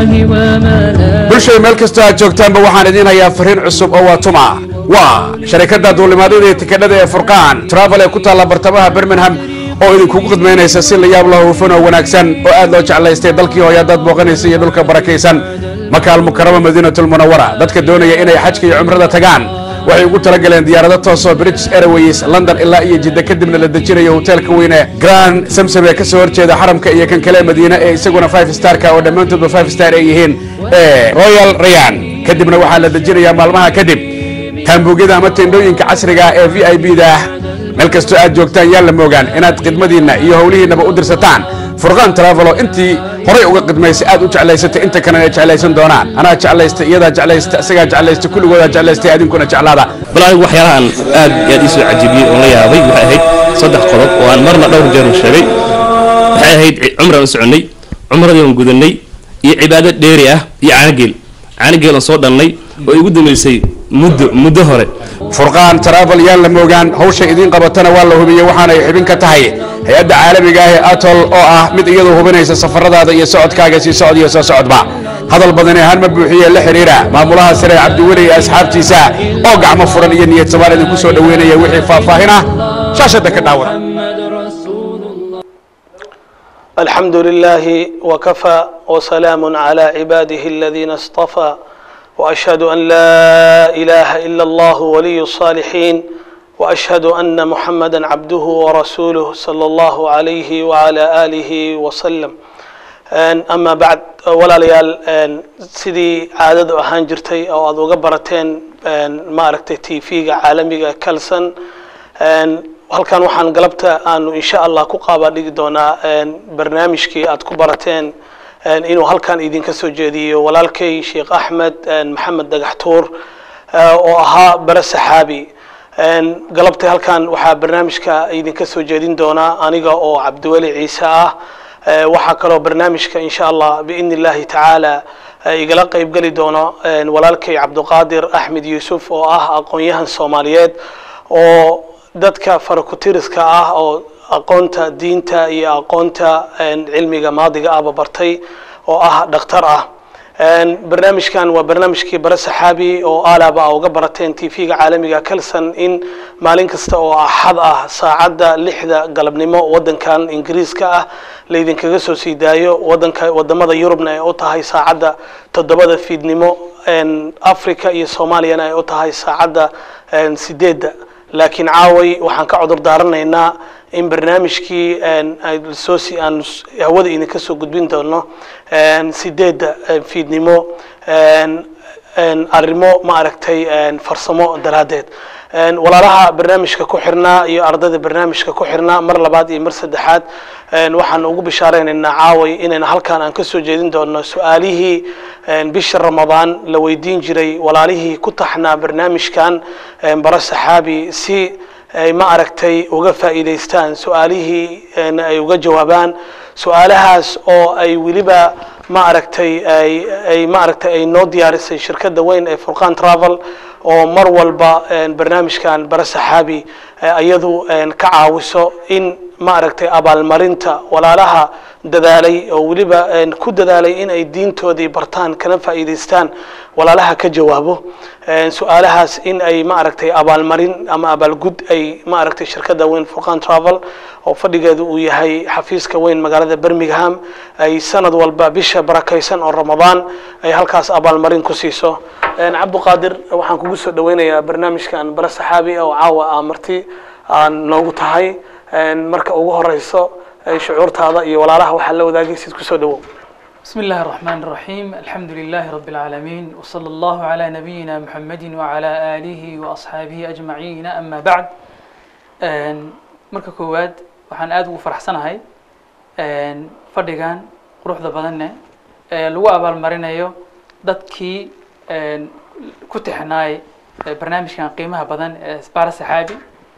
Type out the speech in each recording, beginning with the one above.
وملا bulshada meel kastoo aad joogtaanba waxaan idiin hayaa fariin cusub oo waa tuma waa sharikadda duulimaadyada iyo tikadhada ee furqaan travel ee ku taalla bartamaha birmingham oo idinkugu khidmaynaysa si la yaab la hufan oo wanaagsan oo aad loo jeclaystay dalkii hooye haddaad booqanaysa iyo dhulka barakaysan makaal mukarama madiinatul munawara dadka doonaya inay xajka iyo cumrada tagaan waxay ugu talagaleen diyaarado toosoo british airways london ilaa iyo jidda kadibna la dejinayo hoteelka weyne grand samsam ee kasoo horjeeda xaramka iyo kan kale madiine ee isaguna five starka oo dhammaantoodba five star ay yihiin ee royal rayan kadibna waxaa la dejinayaa maalmaha kadib taambuugyada ama tendhooyinka casriga ah ee v i b da meel kastoo aad joogtaan yaan la moogaan inaad khidmadiinna iyo howlihiinnaba u dirsataan furqaan travelo intii horay uga khidmaysay aad u jeclaysatay inta kalena ay jeclaysan doonaan anaa jeclaysta iyadaa jeclaysta isagaa jeclaysta kulligoodaa jeclaystay adinkuna jeclaada bal anigu waxyaalahan aad iyo aad ii soo cajabiyey oon la yaabay waxay ahayd saddex qodob oo aan marna dhowr jeer u sheegay waxay ahayd cumraan u soconnay cumradii aan gudannay iyo cibaado dheeri ah iyo caanageel caanageel aan soo dhannay oo igu dambaysay muddo muddo hore furqaan travel yaan la moogaan hawsha idiin qabatana waa la hubiyey waxaanay xibin ka tahay hay-adda caalamiga ah ee atol oo ah mid iyadu hubinaysa safaradaada iyo socodkaaga sii socod iyo soo socodba hadal badani ahaan ma buuxiye la xiriira maamulaha sare cabdiweli iyo asxaabtiisa oo gacmo furan iyo niyad samaan idinku soo dhoweynaya wixii faahfaahin ah shaashadda ka dhaawada محمد رسول الله الحمد لله وكفى وسلام على عباده الذين اصطفى واشهد ان لا اله الا الله ولي الصالحين واشهد ان محمدا عبده ورسوله صلى الله عليه وعلى اله وسلم Een, ama bacd walaalayaal een, sidii caadadu ahaan jirtay oo aad uga barateen een, maaragtay t v-ga caalamiga kalson een, halkan waxaan galabta aanu insha allah ku qaaba dhigi doonaa een, barnaamijkii aad ku barateen een, inuu halkan idinka soo jeediyo walaalkay sheekh axmed een, maxamed dhagaxtuur eh, oo ahaa bare saxaabi Een, galabta halkan waxaa barnaamijka idinka soo jeedin doonaa aniga oo cabdiweli ciise ah Eh, waxaa kaloo barnaamijka insha allah biidni illahi tacaala eh, igala qeybgeli doono een, walaalkay cabdiqaadir axmed yuusuf oo ah aqoon-yahan soomaaliyeed oo dadka farakutiriska ah oo aqoonta diinta iyo aqoonta een, cilmiga maadiga ahba bartay oo ah dhakhtar ah Een, barnaamijkan waa barnaamijkii bare saxaabi oo aalaba a uga barateen t v-ga caalamiga kalson in maalin kasta oo axad ah saacadda lixda galabnimo wadankan ingiriiska ah laydinkaga soo sii daayo wadanka wadamada yurubna ay u tahay saacadda toddobada fiidnimo een, africa iyo soomaaliyana ay u tahay saacadda een, sideedda laakiin caaway waxaan ka cudur daaranaynaa in barnaamijkii een, ay soo si aan s- hawada idinka soo gudbin doono een, sideedda een, fiidnimo een, een, arrimo ma aragtay een, farsamo daraaddeed Een, walaalaha barnaamijka ku xirnaa iyo ardayda barnaamijka ku xirnaa mar labaad iyo mar saddexaad een, waxaan ugu bishaareynayna caaway inayna halkan aan ka soo jeedin doono su-aalihii een, bisha ramadaan la weydiin jiray walaalihii ku taxnaa barnaamijkan een, bara saxaabi si ay ma aragtay uga faa'iidaystaan su-aalihii een, ay uga jawaabaan su-aalahaas oo ay weliba ma aragtay ay ay ma aragtay ay noo diyaarisay shirkadda weyn ee furqan travel oo mar walba een, barnaamijkan bara saxaabi eh, iyadu een, ka caawiso in ma aragtay abaalmarinta walaalaha dadaalay oo weliba een, ku dadaalay in ay diintoodii bartaan kana faa'iidaystaan walaalaha ka jawaabo Een, su-aalahaas in ay ma aragtay abaalmarin ama abaalgud ay ma aragtay shirkadda weyn furqan travel oo fadhigeedu uu yahay xafiiska weyn magaalada birmingham ay sanad walba bisha barakaysan oo ramadaan ay halkaas abaalmarin ku siiso Een, cabdiqaadir waxaan kugu soo dhaweynayaa barnaamijkan bare saxaabi oo caawa aa marti aan noogu tahay Een, marka ugu horeyso ay shucuurtaada iyo walaalaha waxaa la wadaagaysid kusoo dhawow بسم الله الرحمن الرحيم الحمد لله رب العالمين وصلى الله على نبينا محمد وعلى آله وأصحابه أجمعين أما بعد Een, marka koowaad waxaan aad ugu faraxsanahay een, fadhigan quruxda badanne ee lagu abaalmarinayo dadkii een, ku tixnaay ee barnaamijkan qiimaha badan ee bara saxaabi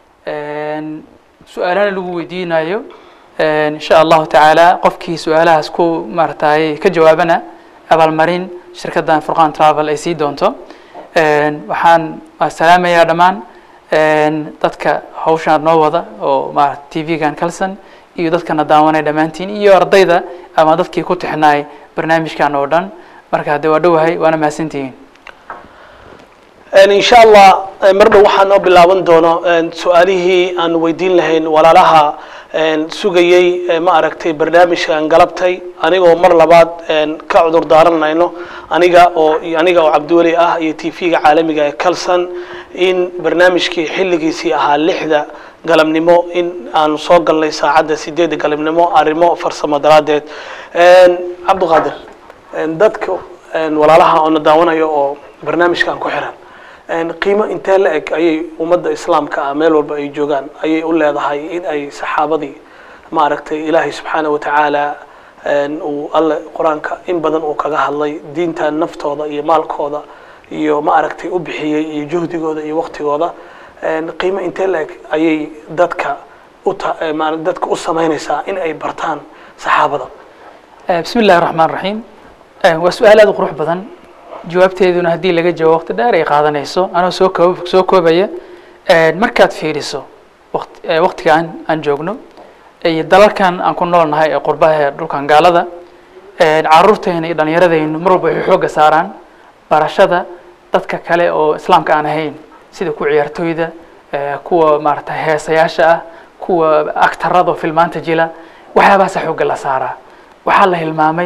Een, su-aalana lagu weydiinayo Een, insha allahu tacaala qofkii su-aalahaas ku maaragtay ka jawaabana abaalmarin shirkaddan furqan travel ay sii doonto Een, waxaan waa salaamayaa dhammaan een, dadka hawshaan noo wada oo maarata t v-gan kalson iyo dadkana daawanay dhammaantiin iyo ardayda ama dadkii ku tixnaay barnaamijkan oo dhan marka hadde waa dhowahay waana mahadsantihiin in sha allah mar dhow waxaa noo bilaaban doono su-aalihii aan weydiin lahayn walaalaha sugayey ma aragtay barnaamijkan galabtay anigoo mar labaad ka cudur daaranayno aniga oo aniga oo cabdiweli ah iyo t v-ga caalamiga ee calson in barnaamijkii xilligiisii ahaa lixda galabnimo in aanu soo galnay saacadda sideedda galabnimo arrimo farsamo daraaddeed cabdiqaadir dadka walaalaha oo na daawanayo oo barnaamijkan ku xiran qiimo intee la eg ayay ummadda islaamka ah meel walba ay joogaan ayay u leedahay in ay saxaabadii maaragtay ilaahay subxaana wa tacaala uu alle qur-aanka in badan uu kaga hadlay diinta naftooda iyo maalkooda iyo ma aragtay u bixiyey iyo juhdigooda iyo waktigooda qiimo intee la eg ayay dadka uta ma dadka u samaynaysaa in ay bartaan saxaabada bismi illahi raxmaan raxiim waa su-aal aad u qurux badan jawaabteeduna haddii laga jawaabo waqti dheer ay qaadanayso anoo soo koob soo koobaya markaad fiiriso waqt waqtigan aan joogno iyo dalalkan aan ku nool nahay ee qurbaha ee dhulkan gaalada caruurteena iyo dhallinyaradeynu mar walba waxay xoogga saaraan barashada dadka kale oo islaamka aan ahayn sida kuwa ciyaartooyda kuwa maarata heesayaasha ah kuwa actarada oo filmaanta jila waxyaabahaasa xoogga la saaraa waxaa la hilmaamay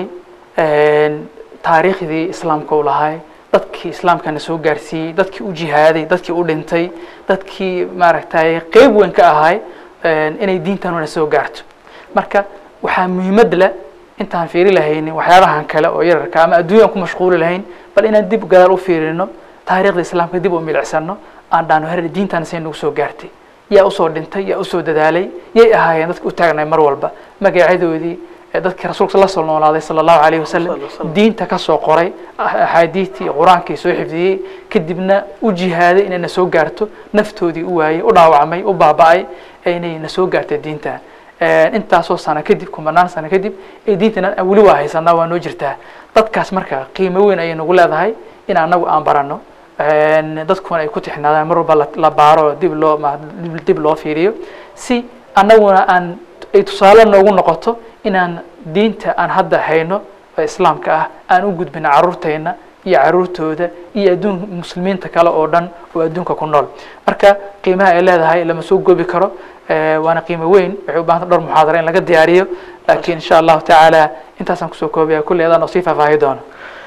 taariikhdii islaamka u lahay dadkii islaamkana soo gaarsiiyey dadkii u jihaaday dadkii u dhintay dadkii maaragtay qeyb weyn ka ahay inay diintanuna soo gaarto marka waxaa muhiimad leh intaan fiiri lahaynin waxyaabahan kale oo yararka ama adduunyaan ku mashquuli lahayn bal inaan dib gadaal u fiirino taariikhda islaamka dib u milicsano aan dhaano her diintan say nagu soo gaartay yaa usoo dhintay yaa usoo dadaalay yay ahaayeen dadka u taagnay mar walba magacyadoodii dadkii rasuulka la soo noolaaday sala allahu alayhi wasalam diinta ka soo qoray axaadiidtii qur-aankii soo xifdiyey kadibna u jihaaday inay na soo gaarto naftoodii u waayey u dhaawacmay u baaba-ay inay na soo gaarta diinta intaasoo sano kadib kumanaan sano kadib ee diintana weli waa haysanaa waa noo jirtaa dadkaas marka qiimo weyn ayay nagu leedahay in anagu aan barano dadkuna ay ku tixnaadaan mar walba la baaro dib loo dib loo fiiriyo si anaguna aan ay tusaale noogu noqoto inaan diinta aan hadda hayno oo islaamka ah aan u gudbino caruurteyna iyo caruurtooda iyo adduun muslimiinta kale oo dhan oo adduunka ku nool marka qiimaha ay leedahay lama soo goobi karo waana qiimo weyn waxay u bahanta dhowr muxaadara in laga diyaariyo laakiin insha allahu tacaala intaasaan kusoo koobaya kulley adaan oo sii faahfaahi doono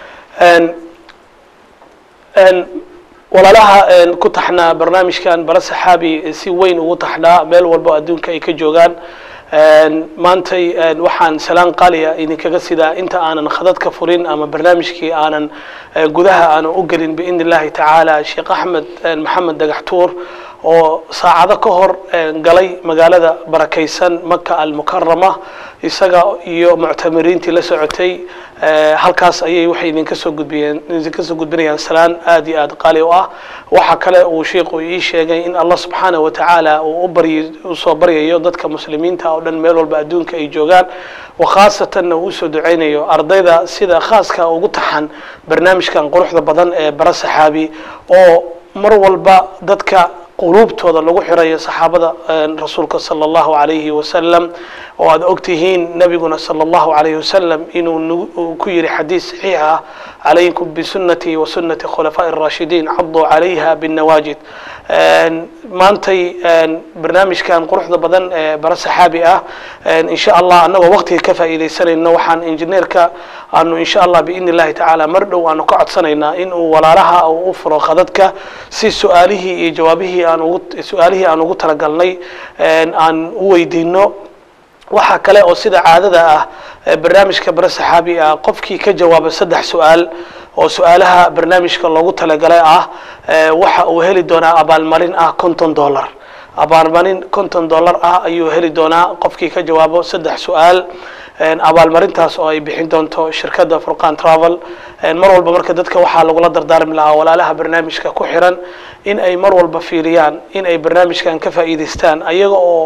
walaalaha ku taxnaa barnaamijkan bara saxaabi si weyn ugu taxnaa meel walbo adduunka ay ka joogaan maantay waxaan salaan qaaliya idinkaga sidaa inta aanan khadadka furin ama barnaamijkii aanan gudaha aanan u gelin biidn illahi tacaala sheekh axmed maxamed dagaxtuur oo saacado ka hor galay magaalada barakaysan maka almukarama isaga iyo muctamiriintii la socotay halkaas ayay waxay idinka soo gudbiyeen idinka soo gudbinayaan salaan aad iyo aad qaali u ah waxa kale uu sheikhu ii sheegay in allah subxaanahu wa tacaala uu u baryi usoo baryayo dadka muslimiinta oo dhan meel walba adduunka ay joogaan wakhaasatan uu usoo duceynayo ardayda sida khaaska ugu taxan barnaamijkan quruxda badan ee bara saxaabi oo mar walba dadka quluubtooda lagu xirayo saxaabada rasuulka sala allahu alayhi wasalam oo aad ogtihiin nabiguna sala allahu alayhi wasalam inuu ku yiri xadiis saxiix ah calaykum bisunati wa sunati khulafaaءi الraashidiin caduu calayha bالnawaajid maantay barnaamijkan quruxda badan ee bara saxaabi ah insha allah anagoo waqtiga ka faa'iidaysanayno waxaan injineerka aanu insha allah biidn illahi tacaala mar dhow aanu ka codsanaynaa in uu walaalaha uu u furo khadadka si su-aalihii iyo jawaabihii aan ugu su-aalihii aan ugu talagalnay aan u weydiino waxaa kale oo sida caadada ah barnaamijka bare saxaabi ah qofkii ka jawaaba saddex su-aal oo su-aalaha barnaamijka loogu talagalay ah waxa uu heli doonaa abaalmarin ah konton dollar abaalmarin konton dollar ah ayuu heli doonaa qofkii ka jawaabo saddex su-aal abaalmarintaas oo ay bixin doonto shirkadda furqan travel mar walba marka dadka waxaa lagula dardaarmi lahaa walaalaha barnaamijka ku xiran in ay mar walba fiiriyaan in ay barnaamijkan ka faa'iidaystaan ayaga oo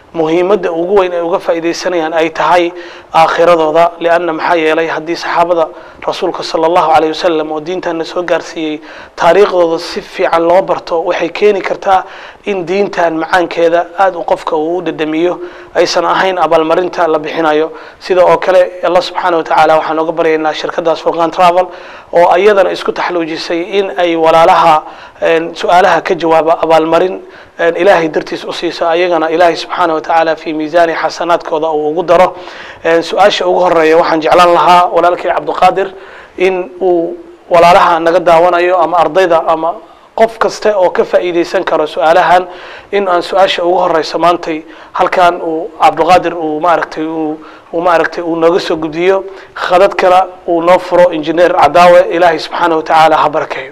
muhiimadda ugu weyn ay uga faa'iidaysanayaan ay tahay aakhiradooda lianna maxaa yeelay haddii saxaabada rasuulka sala allahu calayh wasalam oo diintanna soo gaarsiiyey taariikhdooda si fiican loo barto waxay keeni kartaa in diintan macaankeeda aada u qofka uu u dhadhamiyo aysan ahayn abaalmarinta la bixinayo sida oo kale allah subxaana wa tacaala waxaan oga baryaynaa shirkadaas furqan travel oo iyadana isku taxluujisay in ay walaalaha su-aalaha ka jawaaba abaalmarin ilaahay dartiis u siiso ayagana ilaahay subxaana wa tacaala fi miisaani xasanaadkooda uu ugu daro su-aasha ugu horeeya waxaan jeclaan lahaa walaalkay cabdiqaadir in uu walaalaha naga daawanayo ama ardayda ama qof kaste oo ka faa'iidaysan karo su-aalahan in aan su-aasha ugu horeyso maantay halkan uu cabdiqaadir uu maaragtay uu uu maaragtay uu nooga soo gudbiyo khadad kale uu noo furo injineer cadaawe ilaahay subxaana wa tacaala ha barakeeyo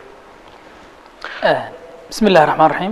bismi illahi raxmaan raxiim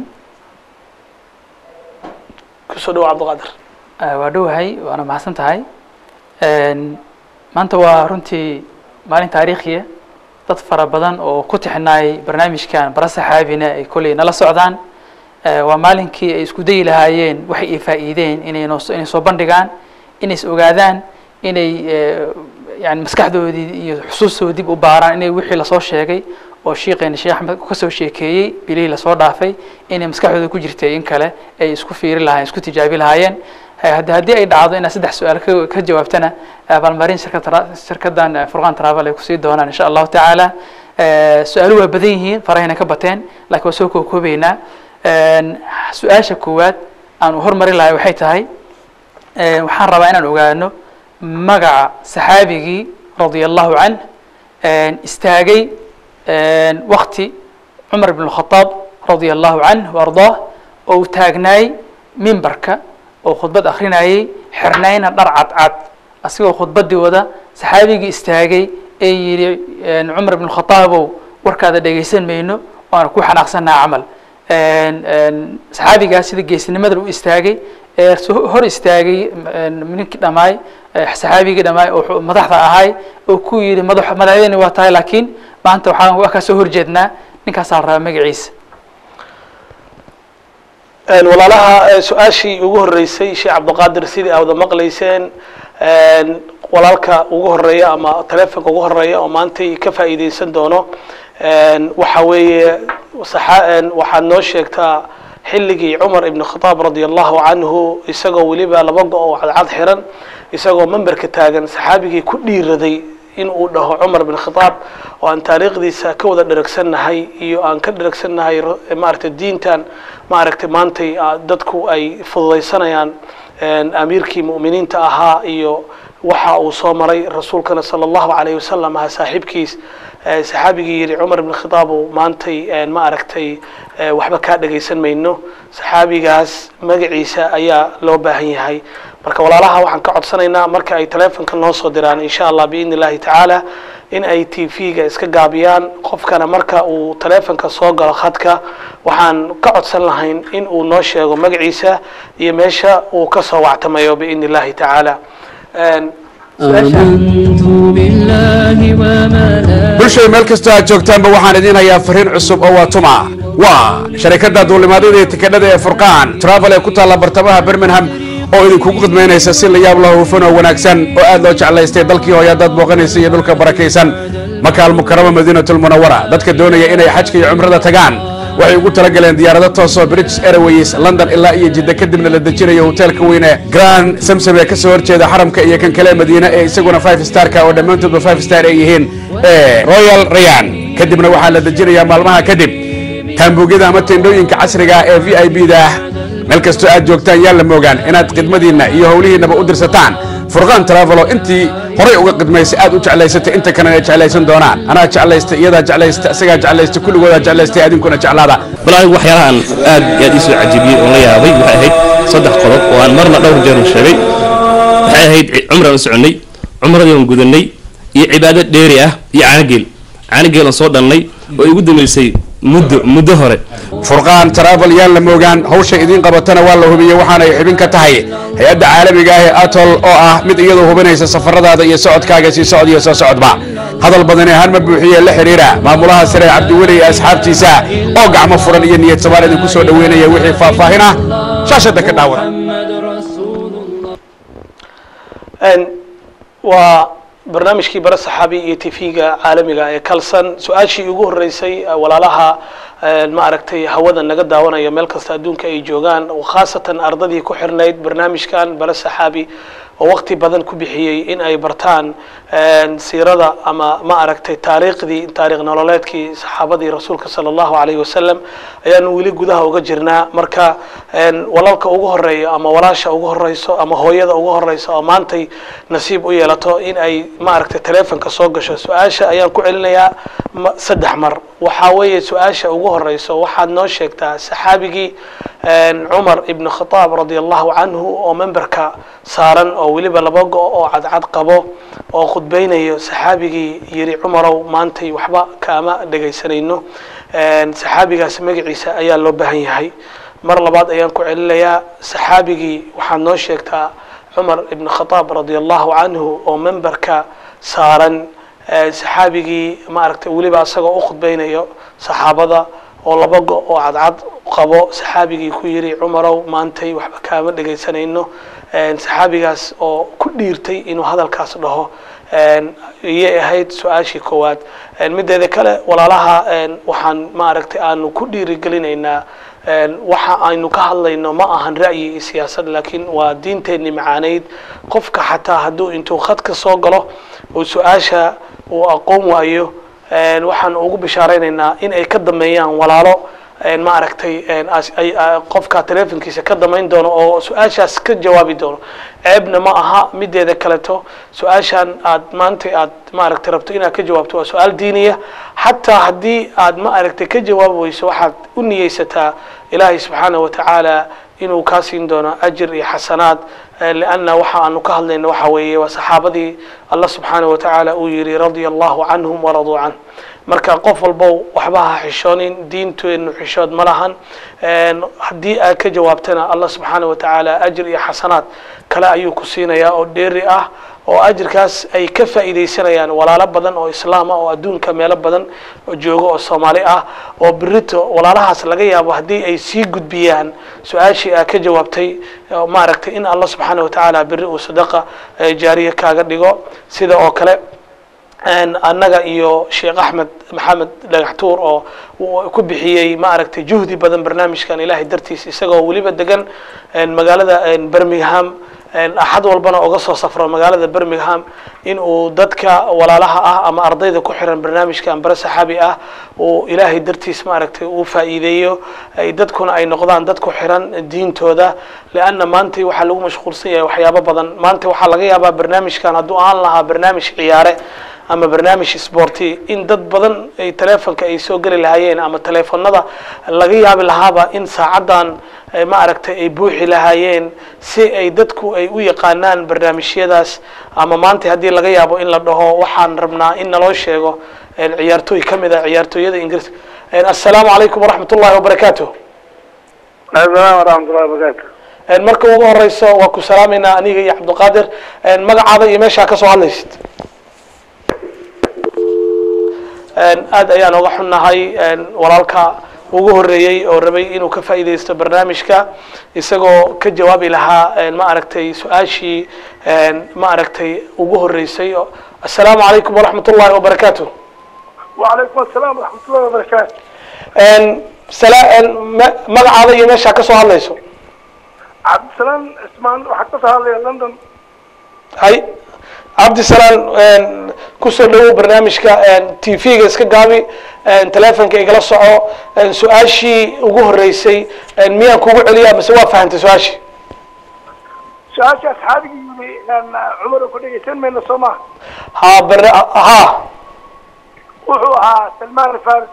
kusoo dhawo cabdiqaadir waa dhowahay waana mahadsan tahay maanta waa runtii maalin taariikhiya dad fara badan oo ku tixinaayay barnaamijkan bara saxaabina ay kolley nala socdaan waa maalinkii ay isku dayi lahaayeen waxay ay faa'iideen inay noo inay soo bandhigaan inay is ogaadaan inay yani maskaxdoodii iyo xusuustooda dib u baaraan inay wixii lasoo sheegay oo shiiqeena sheekh axmed kasoo sheekeeyey bilihii lasoo dhaafay inay maskaxdooda ku jirtay in kale ay isku fiiri lahayen isku tijaabi lahaayeen hadi haddii ay dhacdo inaad saddex su-aal ka ka jawaabtana abaalmarin shirkad shirkadan furqan travel ay kusii doonaan insha allahu tacaala su-aalu waa badan yihiin farahayna ka bateen lakiin waa soo kookoobeynaa su-aasha koowaad aan hormarin lahay waxay tahay waxaan rabaa inaan ogaano magaca saxaabigii radia allahu canh istaagay wakti cumar bn khadaab radia allahu canh ardaah oo uu taagnaay mimbarka oo khudbad akrinayay xirnayna dhar cadcad asigoo khudbadii wada saxaabigii istaagay ee yidhi cumar bn khataabow warkaada dhegaysan mayno waana ku xanaaqsannaha camal saxaabigaas sida geesinimadan u istaagay ee hor istaagay ninkii dhamaay saxaabigii dhamaay oo madaxda ahay oo ku yidhi madax madaxdeyni waa tahay laakiin maanta waxaan waa kaa soo horjeednaa ninkaasaa la rabaa magaciisa walaalaha su-aashii ugu horeysay sheekh cabdiqaadir sidii aa wada maqlayseen walaalka ugu horeeya ama taleefonka ugu horeeya oo maantay ka faa'iideysan doono waxa weeye waxaad noo sheegtaa xilligii cumar ibn khadaab radia allahu canhu isagoo weliba laba go oo cadcad xiran isagoo memberka taagan saxaabigii ku dhiiraday in uu dhaho cumar bin khadaab oo aan taariikhdiisa ka wada dheragsannahay iyo aan ka dheragsannahay maaragtay diintan maaragtay maantay dadku ay fududaysanayaan amiirkii mu'miniinta ahaa iyo waxa uu soo maray rasuulkana sala allahu calayh wasalam ahaa saaxiibkiis saxaabigii yidhi cumar ibn khitaabow maantay ma aragtay waxba kaa dhagaysan mayno saxaabigaas magaciisa ayaa loo baahan yahay marka walaalaha waxaan ka codsanaynaa marka ay taleefonka noo soo diraan insha allah biidni illahi tacaala in ay t v-ga iska gaabiyaan qofkana marka uu taleefonka soo galo khadka waxaan ka codsan lahayn in uu noo sheego magaciisa iyo meesha uu ka soo wactamayo biidni illahi tacaala آمنت بالله وملائكته bulshay meel kastoo aad joogtaanba waxaan idiin hayaa fariin cusub oo waa tuma waa sharikadda duulimaadyada iyo tikadhada ee furqaan travel ee ku taalla bartamaha birmingham oo idinkugu khidmaynaysa si la yaab loo hufan oo wanaagsan oo aad loo jeclaystay dalkii hooya dad booqanaysa iyo dhulka barakaysan makaal mukarama madiinatulmunawara dadka doonaya inay xajka iyo cumrada tagaan waxay ugu talagaleen diyaarado toosoo british airways london ilaa iyo jidda kadibna la dejinayo hoteelka weyne grand samsam ee kasoo horjeeda xaramka iyo kan kale madiine ee isaguna five starka oo dhammaantoodba five star ay yihiin ee royal rayan kadibna waxaa la dejinayaa maalmaha kadib taambuugyada ama tendhooyinka casriga ah ee v i b da ah meel kastoo aad joogtaan yaa la moogaan inaad khidmadiinna iyo howlihiinnaba u dirsataan furqaan travelo intii horay uga khidmaysay aad u jeclaysatay inta kalena ay jeclaysan doonaan anaa jeclaysta iyadaa jeclaysta isagaa jeclaysta kulligoodaa jeclaystay adinkuna jeclaada bal anigu waxyaalahan aad iyo aad ii soo cajibiyey oon la yaabay waxay ahayd saddex qodob oo aan marna dhowr jeer u sheegay waxay ahayd cumraan u soconnay cumradii aan gudannay iyo cibaado dheeri ah iyo caanageel caanageel aan soo dhannay oo igu dambaysay muddo muddo hore furqaan travel yaan la moogaan hawsha idiin qabatana waa la hubiyey waxaana ay xubin ka tahay hay-adda caalamiga ah ee atol oo ah mid iyadoo hubinaysa safaradaada iyo socodkaaga sii socod iyo soo socodba hadal badani ahaan ma buuxiye la xidhiira maamulaha sare cabdiweli iyo asxaabtiisa oo gacmo furan iyo niyad samaan idinku soo dhoweynaya wixii faahfaahin ah shaashadda ka dhaawan محمد رسول waa barnaamijkii bara saxaabi iyo tv-ga caalamiga ee kalson su-aashii ugu horeysay walaalaha ma aragtay hawada naga daawanaya meel kasta adduunka ay joogaan khaasatan ardadii ku xirnayd barnaamijkan bara saxaabi oo waqti badan ku bixiyey in ay bartaan siirada ama ma aragtay taariikhdii taariikh nololeedkii saxaabadii rasuulka sala allahu alayhi wasalam ayaanu weli gudaha uga jirnaa marka walaalka ugu horeeya ama walaasha ugu horeyso ama hooyada ugu horeyso oo maantay nasiib u yeelato in ay ma aragtay telefonka soo gasho su-aasha ayaan ku celinayaa saddex mar waxaa weeye su-aasha ugu horeyso waxaad noo sheegtaa saxaabigii cumar ibn khataab radi allahu canhu oo memberka saaran oo weliba laba go- oo cadcad qabo oo khudbeynayo saxaabigii yiri cumarow maantay waxba kaama dhegaysanayno saxaabigaas magaciisa ayaa loo baahan yahay mar labaad ayaan ku celinayaa saxaabigii waxaad noo sheegtaa cumar ibn khataab radi allahu canhu oo memberka saaran saxaabigii ma aragtay weliba asagoo u khudbeynayo saxaabada oo laba go- oo cadcad qabo saxaabigii ku yiri cumarow maantay waxba kaama dhegaysanayno saxaabigaas oo ku dhiirtay inuu hadalkaas dhaho iyay ahayd su-aashii koowaad mideeda kale walaalaha waxaan ma aragtay aanu ku dhiirigelinaynaa waxa aynu ka hadlayno ma ahan ra'yi iyo siyaasad laakiin waa diinteenni macaaneyd qofka xataa hadduu intuu khadka soo galo oo su-aasha uu aqoon waayo waxaan ugu bishaaraynaynaa in ay ka dameeyaan walaalo ma aragtay qofka telefonkiisa ka damayn doono oo su-aashaas ka jawaabi doono ceebna ma aha mideeda kaleto su-aashan aad maanta aad ma aragtay rabto inaad ka jawaabto waa su-aal diiniya xataa haddii aad ma aragtay ka jawaabi weyso waxaad u niyeysataa ilaahay subxaana wa tacaala inuu kaa siin doono ajir iyo xasanaad lianna waxa aanu ka hadlayno waxa weeye waa saxaabadii allah subxaana wa tacaala uu yihi radia allahu canhum waraduu canh marka qof walbow waxba ha xishoonin diinteenu xishood ma lahan haddii aad ka jawaabtana allah subxaana wa tacaala ajir iyo xasanaad kale ayuu ku siinayaa oo dheeri ah oo ajirkaas ay ka faa'iidaysanayaan walaalo badan oo islaam ah oo adduunka meelo badan oo joogo oo soomaali ah oo berito walaalahaas laga yaabo haddii ay sii gudbiyaan su-aashii aad ka jawaabtay maaragtay in allah subxaana wa tacaala beri uu sadaqa jaariya kaaga dhigo sida oo kale annaga iyo sheekh axmed maxamed dhagaxtuur oo ku bixiyey ma aragtay juhdi badan barnaamijkan ilahay dartiis isagoo weliba degan magaalada birmingham axad walbana oga soo safro magaalada birmingham in uu dadka walaalaha ah ama ardayda ku xiran barnaamijkan bare saxaabi ah uu ilaahay dartiis ma aragtay uu faa'iideeyo dadkuna ay noqdaan dad ku xiran diintooda leanna maanta waxaa lagu mashquulsan yahay waxyaabo badan maanta waxaa laga yaabaa barnaamijkan hadduu aan lahaa barnaamij ciyaare ama barnaamij sporti in dad badan ay telefonka ay soo geli lahaayeen ama telefonada laga yaabi lahaaba in saacaddan ma aragtay ay buuxi lahaayeen si ay dadku ay u yaqaanaan barnaamijyadaas ama maanta haddii laga yaabo in la dhaho waxaan rabnaa in naloo sheego ciyaartooy ka mid a ciyaartooyada ingiriiska assalaamu calaykum waraxmat ullahi wabarakaatu asalaam waraxmatullahi wabarakaatu marka ugu horeyso waa ku salaameynaa aniga iyo cabdiqaadir magacaada iyo meeshaa kasoo hadlaysid aad ayaan oga xunnahay walaalka ugu horeeyey oo rabay inuu ka faa'iidaysto barnaamijka isagoo ka jawaabi lahaa ma aragtay su-aashii ma aragtay ugu horeysay assalaamu calaykum waraxmat ullahi wabarakaatu wacalaykum asalaam waraxmatullahi wabarakaatu magacaada iyo meeshaa kasoo hadlayso cabdisalaam cismaan waxaa kasoo hadlaya london hay cabdisalaan kusoo dhawow barnaamijka t v-ga iska gaabi telefonka igala soco su-aashii ugu horeysay miyaan kugu celiyaa mise waa fahantay su-aashii su-aasha asxaabigii yiri cumar ku dhegeysan mayno soo maha ha bar ha wuxuu ahaa salmaan alfaris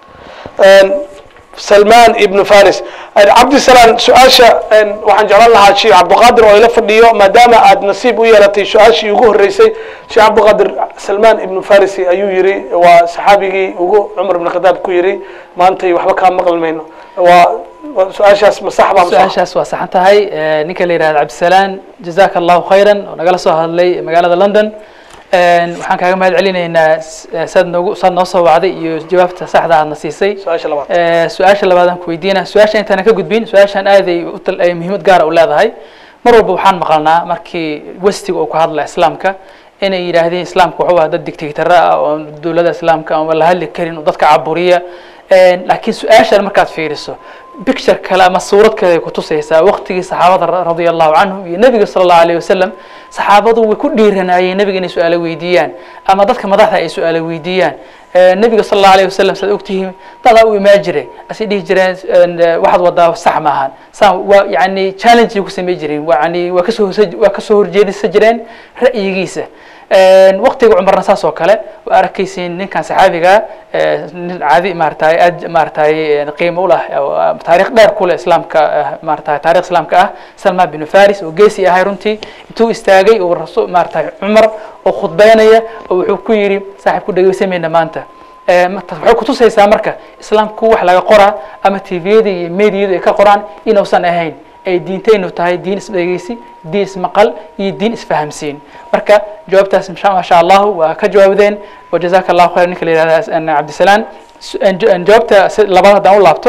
salman ibnu faris cabdisalaan su-aasha waxaan jeclan lahaa sheekh cabdiqaadir oo ila fadhiyo maadaama aad nasiib u yeelatay su-aashii ugu horeysay sheekh cabdiqaadir salman ibnu farisi ayuu yiri waa saxaabigii ugu cumar ibn khadaab ku yiri maantay waxba kaa maqli mayno waa su-aashaas ma sax baa su-aashaas waa saxan tahay ninka la yihahda cabdisalaan jazaka allahu khayran oo nagala soo hadlay magaalada london waxaan kaaga mahad celinaynaa saad noogu saad noo soo wacday iyo jawaabta saxda aadna siisay su-aasha labaad su-aasha labaad aan ku weydiina su-aasha intaanan ka gudbin su-aashan aaday ay muhiimad gaara u leedahay mar walba waxaan maqalnaa markii westiga uu ka hadla islaamka inay yidhaahdeen islaamka wuxuu ahaa dad dictatara ah oo dowladda islaamka aan la hadli karin oo dadka caburiya laakiin su-aashan markaad fiiriso picture kale ama suurad kale ay kutusaysaa waqtigii saxaabada radia allahu canhum iyo nebiga sala allahu alayh wasalam saxaabadu way ku dhiiranayeen nebiga inay su-aalo weydiiyaan ama dadka madaxda ay su-aalo weydiiyaan nebiga sala allahu alayh wasalam saad ogtihiin dadaa u imaan jiray asay dhihi jireen waxaad wadaa sax maahan saan waa yani challenge ku samey jireen yani waa kasoo horse waa kasoo horjeedisa jireen ra'yigiisa waqtiga cumarna saas oo kale waa arkaysiin ninkan saxaabiga nin caadi maaratay aad maaratay qiimo u lah taarikh dheer kule islaamka maaratay taarikh islaamka ah salman bin faris oo geesi ahay runtii intuu istaagay oo rasul maaratay cumar oo khudbeynaya oo wuxuu ku yidhi saaxib ku dhegeysamayna maanta waxay kutusaysaa marka islaamku wax laga qoraa ama tviyada iyo mediyadu ay ka qoraan inuusan ahayn ay diintaynu tahay diin isdhegeysi diin ismaqal iyo diin isfahamsiin marka jawaabtaas masha allahu waa ka jawaabdeen wajazaka allahu khayr ninka la yihahda cabdisalaan jawaabta labaad haddaan u laabto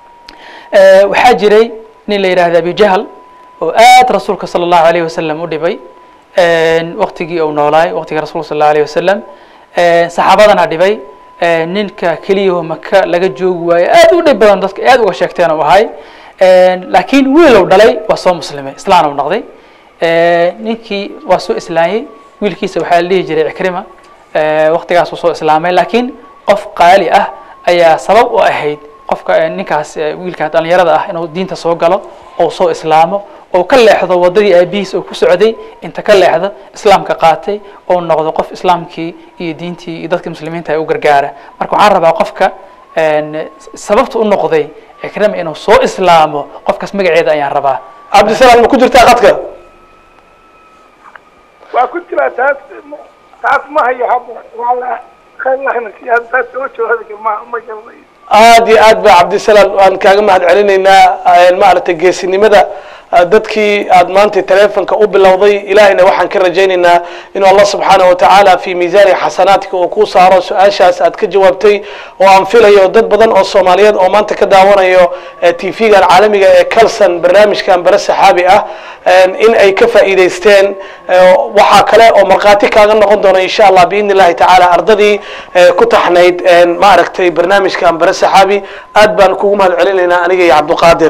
waxaa jiray nin la yihahda abi jahl oo aad rasuulka sala allahu alayh wasalam u dhibay waqtigii uu noolaay waqtigii rasulka sal allahu alayh wasalam saxaabadana dhibay ninka keliyaho maka laga joogi waayo aad u dhib badan dadka aad uga sheegteen u ahay laakiin wiilow dhalay waa soo muslimay islaan u noqday ninkii waa soo islaamiyey wiilkiisa waxaa la dhihi jiray cikrima waqtigaasuu soo islaamay laakiin qof qaali ah ayaa sabab u ahayd qofka ninkaas wiilka dhalinyarada ah inuu diinta soo galo oo soo islaamo oo ka leexdo wadadii aabihiis oo ku socday inta ka leexda islaamka qaatay oo noqdo qof islaamkii iyo diintii iyo dadka muslimiinta ay u gargaara marka waxaan rabaa qofka sababta u noqday ikrima inuu soo islaamo qofkaas magaceeda ayaan rabaa cabdisalaam ma ku jirtaa qadka waa ku jiraa taas taas ma hayo hadda wala khayr taas soo jooga ma ma garanayo aad iyo aad ba cabdisalaam waan kaaga mahad celinaynaa maaragtay geesinimada dadkii aad maanta telefonka u bilowday ilahayna waxaan ka rajaynaynaa inuu allah subxaanaه watacaala fi miisaani xasanaatika uu ku saaro su-aashaas aad ka jawaabtay oo aan filayo dad badan oo soomaaliyeed oo maanta ka daawanayo tvgan caalamiga ee calson barnaamijkan bare saxaabi ah in ay ka faa'iidaysteen waxaa kale oo markhaati kaaga noqon doona insha allah biidn illahi tacaala ardadii ku taxnayd maaragtay barnaamijkan bare saxaabi aad baan kugu mahad celinaynaa aniga iyo cabduqaadir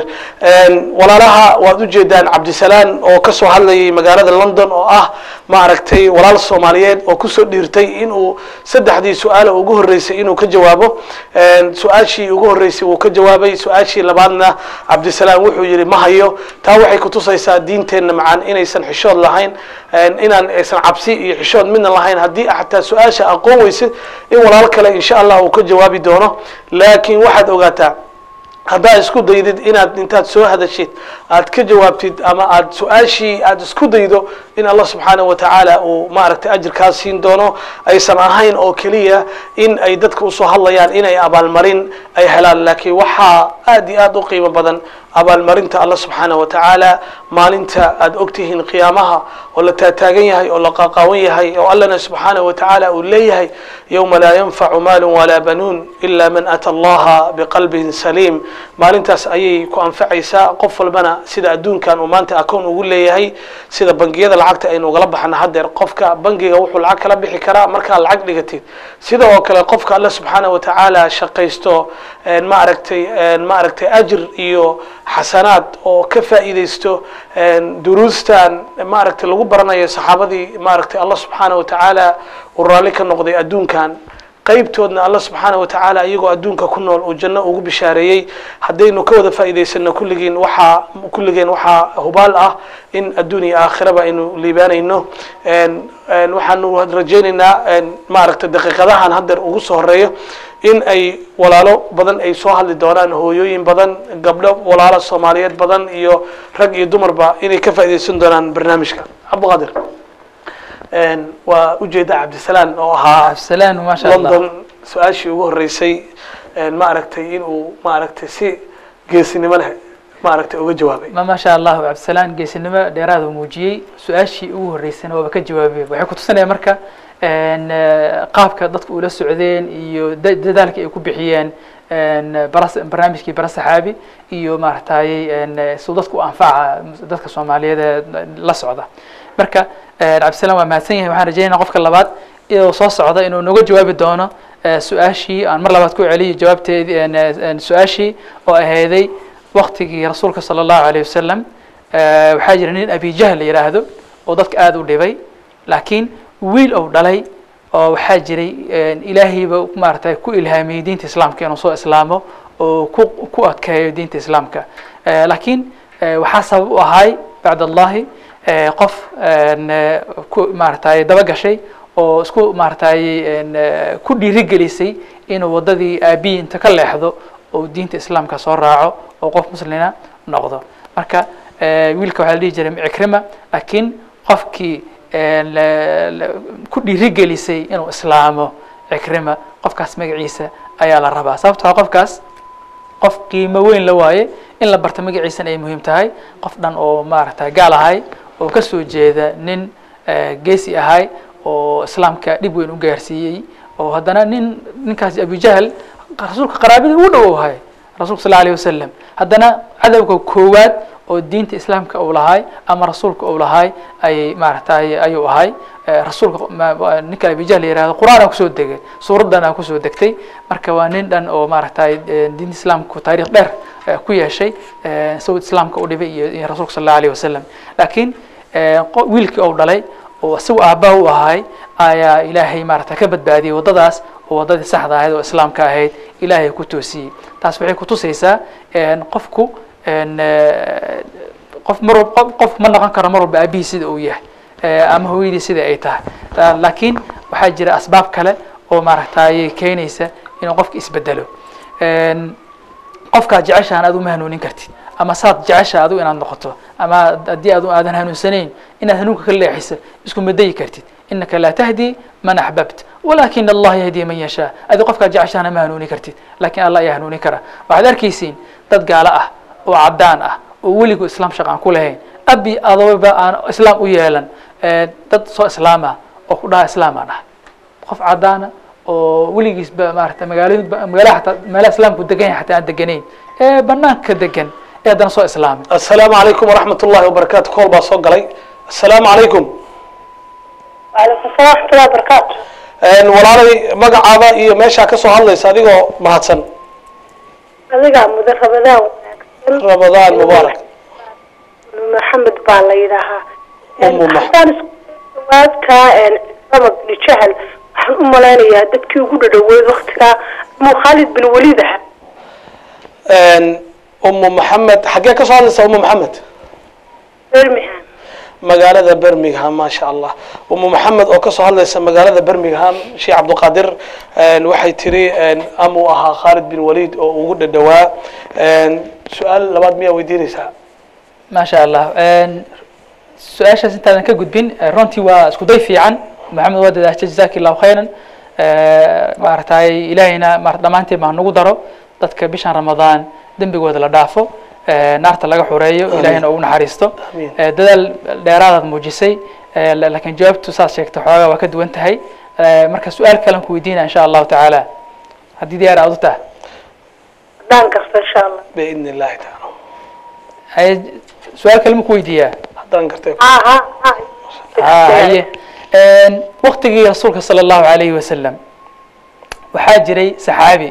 walaalaha waad ujeedaan cabdisalaan oo kasoo hadlayay magaalada london oo ah maaragtay walaal soomaaliyeed oo kusoo dhiirtay inuu saddexdii su-aal ugu horeysay inuu ka jawaabo su-aashii ugu horeysay wuu ka jawaabay su-aashii labaadna cabdisalaan wuxuu yihi ma hayo taa waxay kutusaysaa diinteenna macaan inaysan xishood lahayn inaan aysan cabsi iyo xishood midna lahayn haddii xataa su-aasha aqoon weysid in walaal kale insha allah uu ka jawaabi doono laakiin waxaad ogaataa haddaad isku daydid inaad intaad soo hadashid aad ka jawaabtid ama aad su-aashii aad isku daydo in allah subxaanaه watacaala uu maaragtay ajirkaa siin doono aysan ahayn oo keliya in ay dadka usoo hadlayaan inay abaalmarin ay helaan laakiin waxaa aad iyo aad u qiimo badan abaalmarinta allah subxaanaه watacaala maalinta aad ogtihiin qiyaamaha oo la taataagan yahay oo la qaqaawan yahay oo allana subxaanaه watacaala uu leeyahay yowma laa yanfacu maalu walaa banuun ila man ata allaha biqalbin saliim maalintaas ayay ku anfacaysaa qof walbana sida adduunkan uu maanta akoon ugu leeyahay sida bangiyada lacagta aynu ugala baxna haddeer qofka bangiga wuxuu lacag kala bixi karaa markaa lacag dhigatid sida oo kale qofka alla subxaanaه watacaala shaqaysto maaragtay maaragtay ajir iyo xasanaad oo ka faa'iidaysto duruustan maaragtay lagu baranayo saxaabadii maaragtay allah subxaanaه watacaala uu raalli ka noqday adduunkan qaybtoodna alla subxaanaه watacaala iyagoo adduunka ku nool uu janno ugu bishaareeyey haddaynu ka wada faa'iidaysano kulligiin waxaa kulligeen waxaa hubaal ah in adduun iyo aakhiraba aynu liibaanayno waxaanu rajaynaynaa maaragtay daqiiqadahan haddeer ugu soo horeeyo in ay walaalo badan ay soo hadli doonaan hooyooyin badan gabdho walaalo soomaaliyeed badan iyo rag iyo dumarba inay ka faa'iidaysan doonaan barnaamijka cabdiqaadir waa ujeeda cabdisalaan oo ahaa cabdisalaan maasha allah london su-aashii ugu horeysay maaragtay inuu maaragtay si geesinimo leh maaragtay uga jawaabay ma maasha allahu cabdisalaan geesinimo dheeraada muujiyey su-aashii ugu horeysayna waaba ka jawaabay waxay kutusinaya marka een, eh, qaabka dadka ula socdeen iyo da- dadaalkii ay ku bixiyeen een, baras- barnaamijkii bara saxaabi iyo maaragtay een, eh, suu dadku u anfaca dadka soomaaliyeed ee la socda marka eh, cabdisalaam waa mahadsan yahay waxaan rajeynaya qofka labaad inuu soo socda inuu noga jawaabi doono eh, su-aashii aan mar labaad ku celiyo jawaabteedii een, eh, een, su-aashii oo ahayday waktigii rasuulka sala allahu alayh wasalam eh, waxaa jira nin abi jahl la yidhaahdo oo dadka aada u dhibay laakiin wiil ou dhalay oo waxaa jiray een, ilaahayba maaragtay ku ilhaamiyey diinta islaamka inuu soo islaamo oo ku ku adkeeyo diinta islaamka Eh, laakiin eh, waxaa sabab u ahay bacd allahi eh, qof een, eh, ku maaragtay daba gashay oo isku maaragtay een, eh, ku dhiirigelisay inuu waddadii aabiyi inta ka leexdo oo diinta islaamka soo raaco oo qof muslina noqdo marka eh, wiilka waxaa la dhihi jiray cikrima laakiin qofkii een, la- la- ku dhiirigelisay inuu islaamo cikrima qofkaas magaciisa ayaa la rabaa sababtoo ah qofkaas qof qiimo weyn la waaye in la barto magaciisana ay muhiim tahay qof dhan oo maaragtay gaal ahay oo ka soo jeeda nin eh, geesi ahay oo islaamka dhib weyn u gaarsiiyey oo haddana nin ninkaasi abujahl rasuulka qaraabadii ugu dhow ahay rasuulka sal alayh wasalam haddana cadowga koowaad oo diinta islaamka uu lahay ama rasuulka uu lahay ayay maaragtay ayuu ahay Eh, rasuulka ma- ma- ninka abijahl la yihahdo qur-aan kusoo degay suuraddana kusoo degtay marka waa nin dhan oo maaragtay eh, diinta islaamku taariikh dheer eh, ku yeeshay eh, sawd islaamka u dhibay iyo iyo rasuulka sal allahu alayh wasalam laakiin eh, qo- wiilkii uu dhalay oo isagu aabbaha u ahay ayaa ilaahay maaragtay ka badbaadiyey waddadaas oo waddadii saxda ahayd oo islaamka ahayd ilaahay ku toosiyey taas waxay kutusaysaa een, qofku een, eh, qof mar walba qof- qof ma noqon karo mar walba aabihii sida uu yahay eh, ama hooyadii sida ay tahay La- laakiin waxaa jira asbaab kale oo maaragtay keenaysa inuu qofka isbedelo Een, qofkaad jeceshahan aad uma hanuunin kartid ama saad jecesha adigu inaad noqoto ama haddii adu aadan hanuunsanayn inaad hanuunka ka leexiso isku madayi kartid inaka laa tahdi man axbabt walakin allah yahdi man yashaa adi qofkaad jeceshahana ma hanuuni kartid laakiin allah ayaa hanuuni kara waxaad arkaysiin dad gaalo ah oo cadaan ah oo weligu islaam shaq aan ku lahayn abi adooba aan islaam u yeelan eh, dad soo islaama oo ku dhaha islaam aan ah qof cadaana oo weligiisba maarata magaalada magaalaha xataa meelaha islaamku degan yahay xataa aan deganayn ee banaanka degan ee haddana soo islaamay السلام عليكم ورحمة الله وبركاته كول بaa soo galay السلام عليكم وعليكم السلام ورحمة الله وبركاته Een, walaalay magacaada iyo meeshaa ka soo hadlaysa adigoo mahadsan adiga mudan rabadaan wanaagsan ramadaan mubaarak maxamed baa la yidhaahaa Umu Max- haddaan isku jawaabka islama bini jahal waxaan u malaynayaa dadkii ugu dhadhaweyd waktigaa mu khaalid bin waliid aha Een, umu maxamed xaggee ka soo hadlaysa umu maxamed birmingham magaalada birmingham maasha allah umu maxamed oo kasoo hadlaysa magaalada birmingham sheekh cabdiqaadir een, waxay tiri een, amuu ahaa khaalid bin waliid oo ugu dhadhawaa Een, su-aal labaad miyaa weydiinaysaa maasha allah su-aashaas intaadan ka gudbin eh, runtii waa isku day fiican maxamed waa dadaashay jazaki allahu khayran maaragtay ilaahayna maarata dhammaanteen baa nagu daro dadka bishan ramadaan dembigooda la dhaafo eh, naarta laga xureeyo ilaahayna ugu naxariisto Amiin. Eh, dadaal dheeraadaad muujisay eh, la- laakiin jawaabtu saad sheegtay xoogaa waa ka duwan tahay Eh, marka su-aal kalen ku weydiina insha allahu tacaala haddii diyaar aad u tahay haddaan garto insha allah biidni illahi tacaala haye su-aal kale ma ku weydiiyaa haddaan gartay ha ha ha Ah, haye waktigii rasuulka sala allahu alayhi wasalam waxaa jiray saxaabi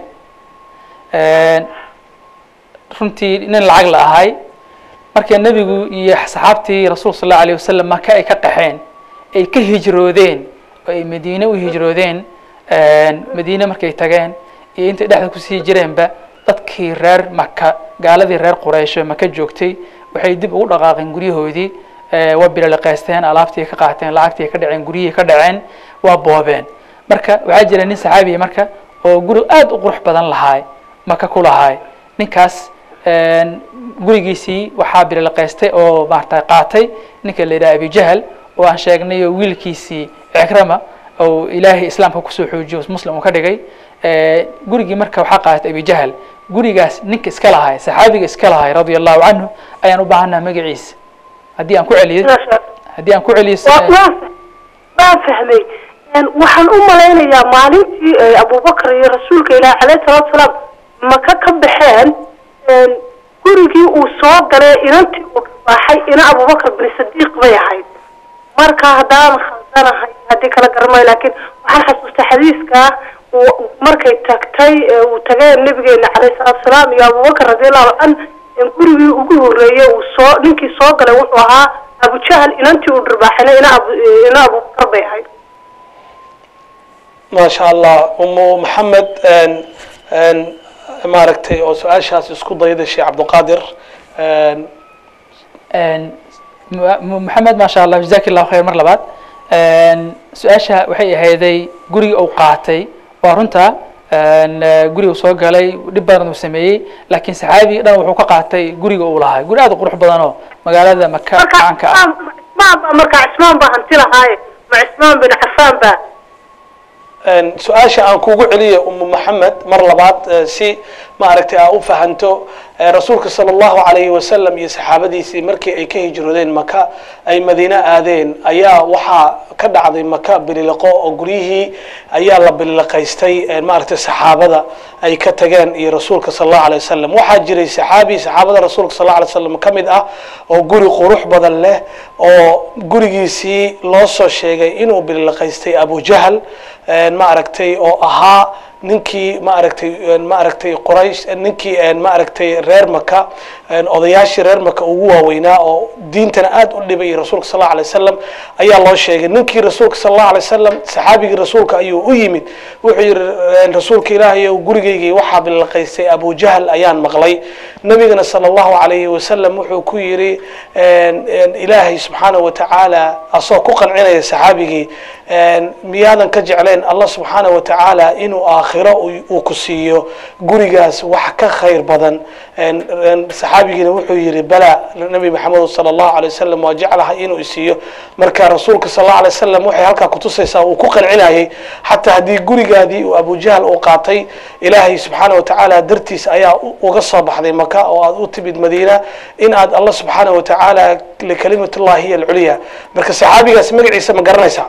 runtii nin lacag la ahay markii nebigu iyo saxaabtii rasuulka sal allahu alayh wasalam maka ay ka qaxeen ay ka hijroodeen oo ay madiine u hijroodeen madiine markay tageen iyo intay dhexda kusii jireenba dadkii reer maka gaaladii reer quraysho maka joogtay waxay dib ugu dhaqaaqeen guryahoodii Eh, waa bilaliqaysteen alaabtii ka qaateen lacagtii ka dhaceen guryihii ka dhaceen waa boobeen marka waxaa jira nin saxaabiya marka oo guri aad u qurux badan lahaay maka ku lahaay ninkaas gurigiisii waxaa bilaliqaystay oo maarata qaatay ninka la yidhaha abijahal oo aan sheegnay oo wiilkiisii cikrama oo ilaahay islaamka kusoo xoojiyo muslim uu ka dhigay Eh, gurigii marka waxaa qaatay abijahal gurigaas ninka iska lahaay saxaabiga iska lahaay radia allahu canhu ayaan u baahannaha magaciisa haddii aan ku celiyo haddii aan ku celiyo waa waan waan fahmay Een, waxaan u malaynayaa maalintii ay abubakar iyo rasuulka ilaahi caleyhi salaatu salaam maka ka baxeen een, gurigii uu soo galay inantii uu dharbaaxay ina abubakar bin sadiiq bay ahayd marka haddaan khaldanahay haddii kala garamayo laakiin waxaan xasuustaa xadiiska uu- markay tagtay ee uu tagay nabigeena caleyhi salaatu salaam iyo abubakar radiallahu can in gurigii ugu horeeyay uu soo ninkii soo galay wuxuu ahaa abujahal inantii uu dharbaaxayna ina abu ina abubakar bay ahayd ما شاء الله أم محمد أن أن maaragtay oo su-aashaas isku dayda sheekh cabdiqaadir Een, Een, Mu- Mu- maxamed maasha allah jazaak allahu khayr mar labaad Een, su-aasha waxay ahayday guriga uu qaatay waa runta een, eh, guriga uu soo galay dhib badan uu sameeyey laakiin saxaabi dhan wuxuu ka qaatay guriga uu lahaa guri aad u qurux badan oo magaalada maka marka caanka ah cismaan cismaan baa marka cismaan baa hanti lahaaye ma cismaan bin cafaan baa Een, su-aasha aan kugu celiyo umu maxamed mar labaad eh, si maaragtay aa u fahanto eh, rasuulka sala allahu calayhi wasalam iyo saxaabadiisii markii ay ka hijroodeen maka ay madiine aadeen ayaa waxaa ka dhacday maka bililiqo oo guryihii ayaa la bililiqaystay eh, maaragtay saxaabada ay ka tageen iyo rasuulka sala allahu alayh wasalam waxaa jiray saxaabi saxaabada rasuulka sal allahu alay wasalam ka mid ah oo guri qurux badan leh oo gurigiisii loo soo sheegay inuu bililiqaystay abujahal een, maaragtay oo ahaa ninkii maaragtay een, maaragtay quraysh ninkii een, maaragtay reer maka een, odayaashii reer maka ugu waaweynaa oo diintana aad u dhibay rasuulka sal allahu alay wasalam ayaa loo sheegay ninkii rasuulka sal allahu alay wasalam saxaabigii rasuulka ayuu u yimid wuxuu yihi een, rasuulka ilaahay ow gurigaygii waxaa bilaqaystay abujahal ayaan maqlay nabigana sala allahu calayhi wasalam wuxuu ku yidhi een, een, ilaahay subxaanahu watacaala asoo ku qancinaya saxaabigii een, miyaadan ka jecleen allah subxaanahu watacaala inuu aakhiro uu- uu ku siiyo gurigaas wax ka khayr badan een, een, saxaabigiina wuxuu yidhi bala nabi maxamed sala allahu alay wasalam waa jeclahay inuu isiiyo marka rasuulka sala allahu alay wasalam waxay halkaa kutusaysaa uu ku qancinayay xataa haddii gurigaadii uu abujahal uu qaatay ilaahay subxaana watacaala dartiis ayaa u- uga soo baxday maka oo aad u timid madiina in aad allah subxaana watacaala likalimatullahi hiya alculya marka saxaabigaas magaciisa ma garanaysaa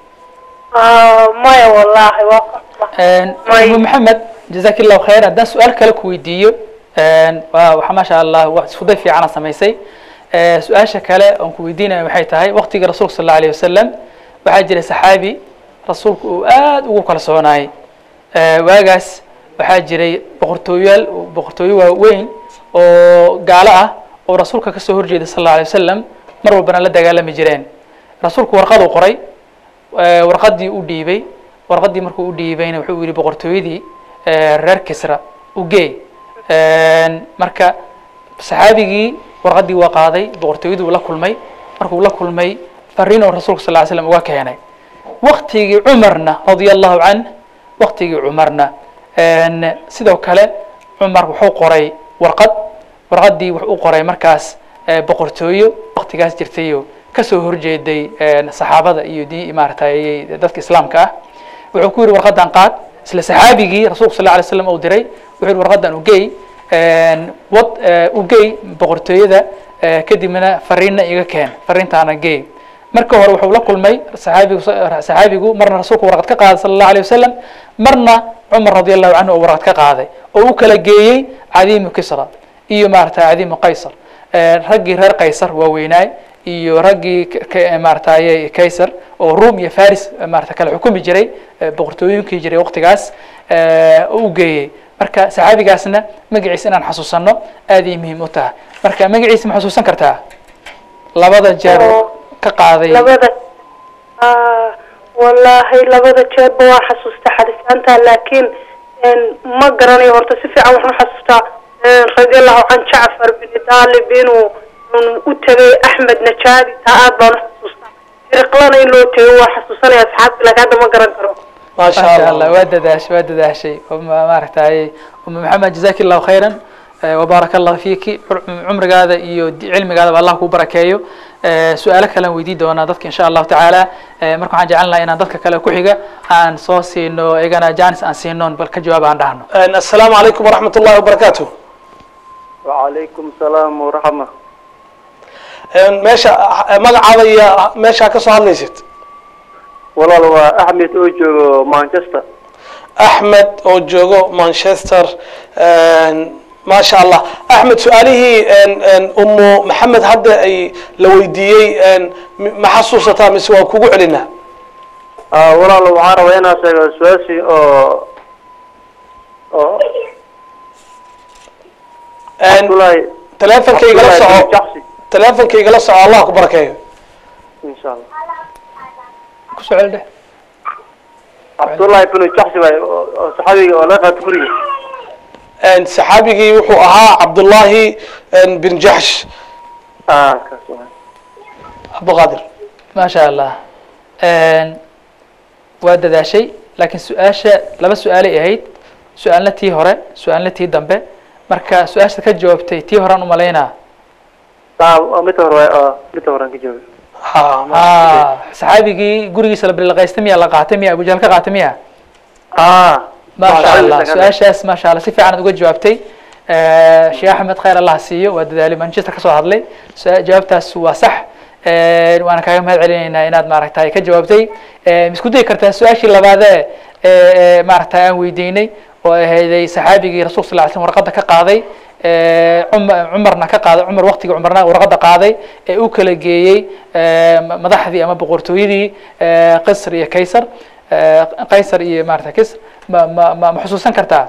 Ah, maya wallaahi waa Een, May- umu maxamed jazaak allahu khayr haddaan su-aal kale ku weydiiyo een, waa waxa maasha allah wax iskuday fiicana samaysay Ee, su-aasha kale oon ku weydiinaya waxay tahay waqtiga rasuulka sal allahu alayh wasalam waxaa jiray saxaabi rasuulku uu aad ugu kalsoonaayay Ee, waagaas waxaa jiray boqortooyaal boqortooyo waaweyn oo gaalo ah oo rasuulka kasoo horjeeda sal allahu alayh wasalam mar walbana la dagaalami jireen rasuulku warqad uu qoray ee, warqadii u dhiibay warqadii markuu u dhiibayna wuxuu yidhi boqortooyadii ee, reer kisra u geey Een, marka saxaabigii warqadii waa qaaday boqortooyadii uu la kulmay markuu la kulmay fariin oo rasuulka sal ly slam uga keenay waktigii cumarna radia allahu canh waktigii cumarna een, sidoo kale cumar wuxuu qoray warqad warqadii wuxuu u qoray markaas ee, boqortooyo waktigaas jirtayo kasoo horjeeday een, saxaabada iyo di maaratay dadka islaamka ah wuxuu ku yidhi warqadan qaad isla saxaabigii rasuulka sal alay slam uu diray wuxuu yidhi warqadan ugey wad ugey boqortooyada ee, kadibna fariinna iga keen fariintaana gey marka hore wuxuu la kulmay saxaabigu saxaabigu marna rasuulku warqad ka qaaday sala allahu alayh wasalam marna cumar radi allahu canhu oo warqad ka qaaday oo u kala geeyey cadiimu kisra iyo maarata cadiimu qaysar Ee, raggii reer qaysar waaweynaay iyo raggii k- k- maarataye kaysar oo rum iyo faris maarata kala xukumi jiray ee, boqortooyinkii jiray waqtigaas ee, oo u geeyey marka saxaabigaasna magaciisa inaan xasuusano aad ay muhiim u tahay marka magaciisa ma xasuusan kartaa labada jeer ka qaaday labada Ah, wallaahi labada jeerba waa xasuusta xadisaanta laakiin een, ma garanayo horta si fiican waxaan xasuustaa een, radiallahu can jacfar bin daalib inuu un u tegay axmed najaadi taa aad baan u xasuustaa hiriqlana in loo tegay waa xasuusanaya asxaabti laakiin hadda ma garan karo ما شاء ما شاء الله الله وادداش وادداش أم ماركتاي أم محمد جزاك الله خيرا آه، وبارك الله فيك عمر هذا iyo cilmi هذا الله ku barakeeyo آه، su'aalo kale aan weydiin doonaa dadka insha allahu tacaala آه، marka waxaan jeclan lahaa inaan dadka kale ku xiga aan soo siino iyagana janis aan siinoon bal ka jawaab aan dhahno Een, السلام عليكم ورحمة الله وبركاته وعليكم السلام ورحمة Een, meesha magacaada iyo meesha ka soo hadlaysid walaal waa axmed oo joogo manchester axmed oo joogo manchester maasha allah axmed su-aalihii umu maxamed hadda ay la weydiiyey m- ma xasuusataa mise waa kugu celinaa Ah, walaal waxaan rabaa inaan sheego su-aashii oo oo Abdullahi teleefonkaygala Abdullahi bin soco Jaxsi teleefonkaygala soco allah ku barakeeyo insha allah ku soo celi dheh Abdullahi bin Jaxsi waay oo oo saxaabiga oo laga qaato guriga saxaabigii wuxuu ahaa cabdullahi bin jaxsh ah kaas waay cabdiqaadir maasha allah waa dadaashay laakiin su-aasha laba su-aalay ahayd su-aalna tii hore su-aalna tii dambe marka su-aasha ka jawaabtay tii horean umalaynaa ah waa midda hore waay oo midda hore aan ka joogo ha ah saxaabigii gurigiisa la bilaqaystay miya la qaatay miya abujahal ka qaatay miya ah maasha allah su-aashaas maasha allah si fiican aad uga jawaabtay sheekh axmed khayr allah siiyo waa dadaalay manchester kasoo hadlay su- jawaabtaas waa sax waana kaaga mahad celinaynaa inaad maaragtay ka jawaabtay ma isku dayi kartaa su-aashii labaadee ee maaragtay aan weydiinay oo ahayday saxaabigii rasulka sal ly slm warqadda ka qaaday cumar cumarna ka qaaday cumar waqtigii cumarna warqadda qaaday ee u kala geeyey madaxdii ama boqortooyadii qisr iyo kaysar qaysar iyo maarata kisr ma ma ma ma xusuusan kartaa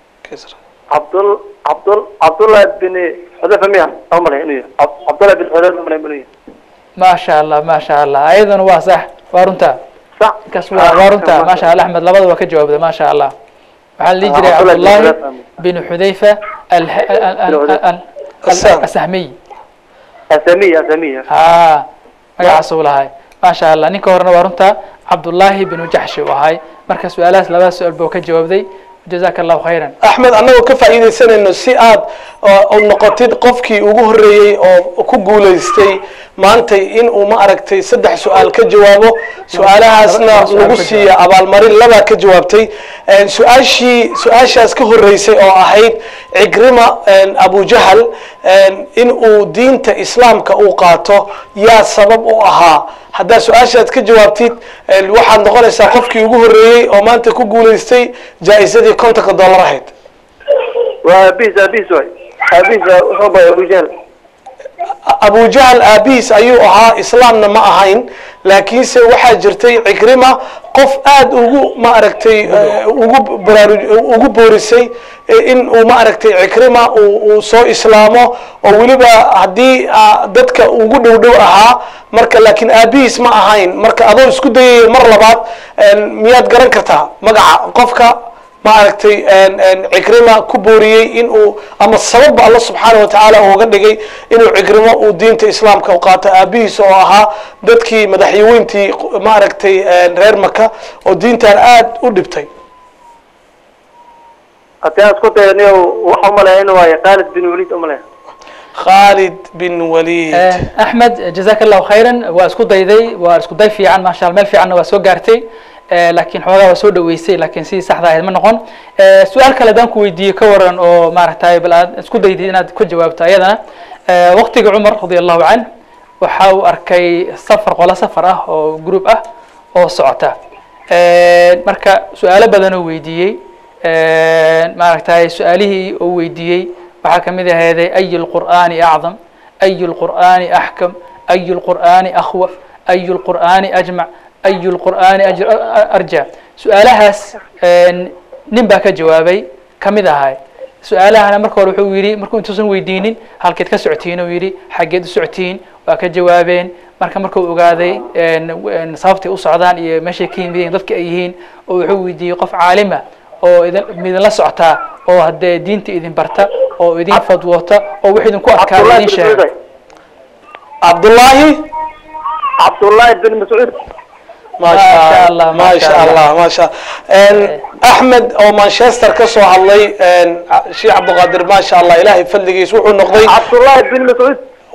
Abdul Abdul Abdullah bin Xudayfa miya oo malay inuu yahay Ab- Abdullah bin Xudayfa malay inuu yahay maasha allah maasha allah ayadana waa sax waa runta sax kas waa waa runta maasha allah axmed labada waa ka jawaabda maasha allah waxaa la dhihi jiray Ah, Abdullah bin cabdullahi Xudayfa. bin xudayfa al- al- al- al- al- Asam. asahmiy asamiya asamiya ha magacaas uu lahay maasha allah ninka horena waa runta cabdullahi binu jaxshi uu ahay marka su-aalahaas labada su-aal buu ka jawaabday jazaka allahu khayran axmed annagoo ka faa'iidaysanayno si aad oo- oo noqotid qofkii ugu horreeyey oo ku guulaystay maantay in uu ma aragtay saddex su-aal ka jawaabo su-aalahaasna laba su-aal lagu ka siiya abaalmarin labaa ka jawaabtay su-aashii su-aashaas ka horreysay oo ahayd cigrima abujahal in uu diinta islaamka uu qaato yaa sabab u ahaa haddaad su-aashaad ka jawaabtid waxaad noqonaysaa qofkii ugu horreeyey oo maanta ku guulaystay jaa-isadii kontonka dollar ahayd waa abiis abiis waay abiis wuxuu bay Abu Jahl abujahal aabihiis ayuu ahaa islaamna ma ahayn laakiinse waxaa jirtay cikrima qof aad ugu ma aragtay eh, ugu baraaruj ugu boorisay eh, in uu ma aragtay cikrima uu uu soo islaamo oo weliba haddii ah, dadka ugu dhow dhow ahaa marka laakiin aabihiis ma ahayn marka adoo isku dayayo mar labaad eh, miyaad garan kartaa magaca qofka ma aragtay cikrima ku booriyey in uu ama sababba alla subxaana wa tacaala uga dhigay inuu cikrimo uu diinta islaamka u qaato aabihiis oo ahaa dadkii madaxyaweyntii ma aragtay reer maka oo diintan aad u dhibtay haddii aan isku dayo niyow waxa umaleya inuu waayo Khalid bin Walid umaleya khaalid bin walid axmed jazaka allahu khayran waa isku dayday waa isku day fiican maasha allah meel fiicanna waa soo gaartay Eh, laakiin xoogaa waa soo dhaweysay laakiin sidii saxda ahayd ma noqon Eh, su-aal kale haddaan ku weydiiyo ka waran oo maaragtay bal aad isku daydid inaad ku jawaabto ayadana Eh, waqtiga cumar radia allahu canh waxa uu arkay safar qolo safar ah oo group ah oo socota Eh, marka su-aalo badan oo weydiiyey Eh, maaragtay su-aalihii oo weydiiyey waxaa kamid aheeday ay lqur'aani acdam ay lqur'aani axkam ay lqur'aani akhwaf ay lqur'aani ajmac ay lqur'aani ajr- arja su-aalahaas nin baa ka jawaabay kamid ahay su-aalahana marka hore wuxuu yidhi markuu intuusan weydiinin halkeed ka socotiin uu yidhi xaggeed u socotiin waa ka jawaabeen marka markuu ogaaday sababtay u socdaan iyo meeshay ka yimideen dadka ay yihiin oo wuxuu weydiiyey qof caalima oo idin midinla socotaa oo haddee diinta idin barta oo idin fadwoota oo wix idinku adkaada Abdullah idin bin sheega Mas'ud cabdullaahi Abdullah bin Mas'ud maasha allah maasha allah maasha axmed oo manchester ka soo hadlay sheekh cabdiqaadir maasha allah ilaahay fadligiis wuxuu noqday Abdullah bin Mas'ud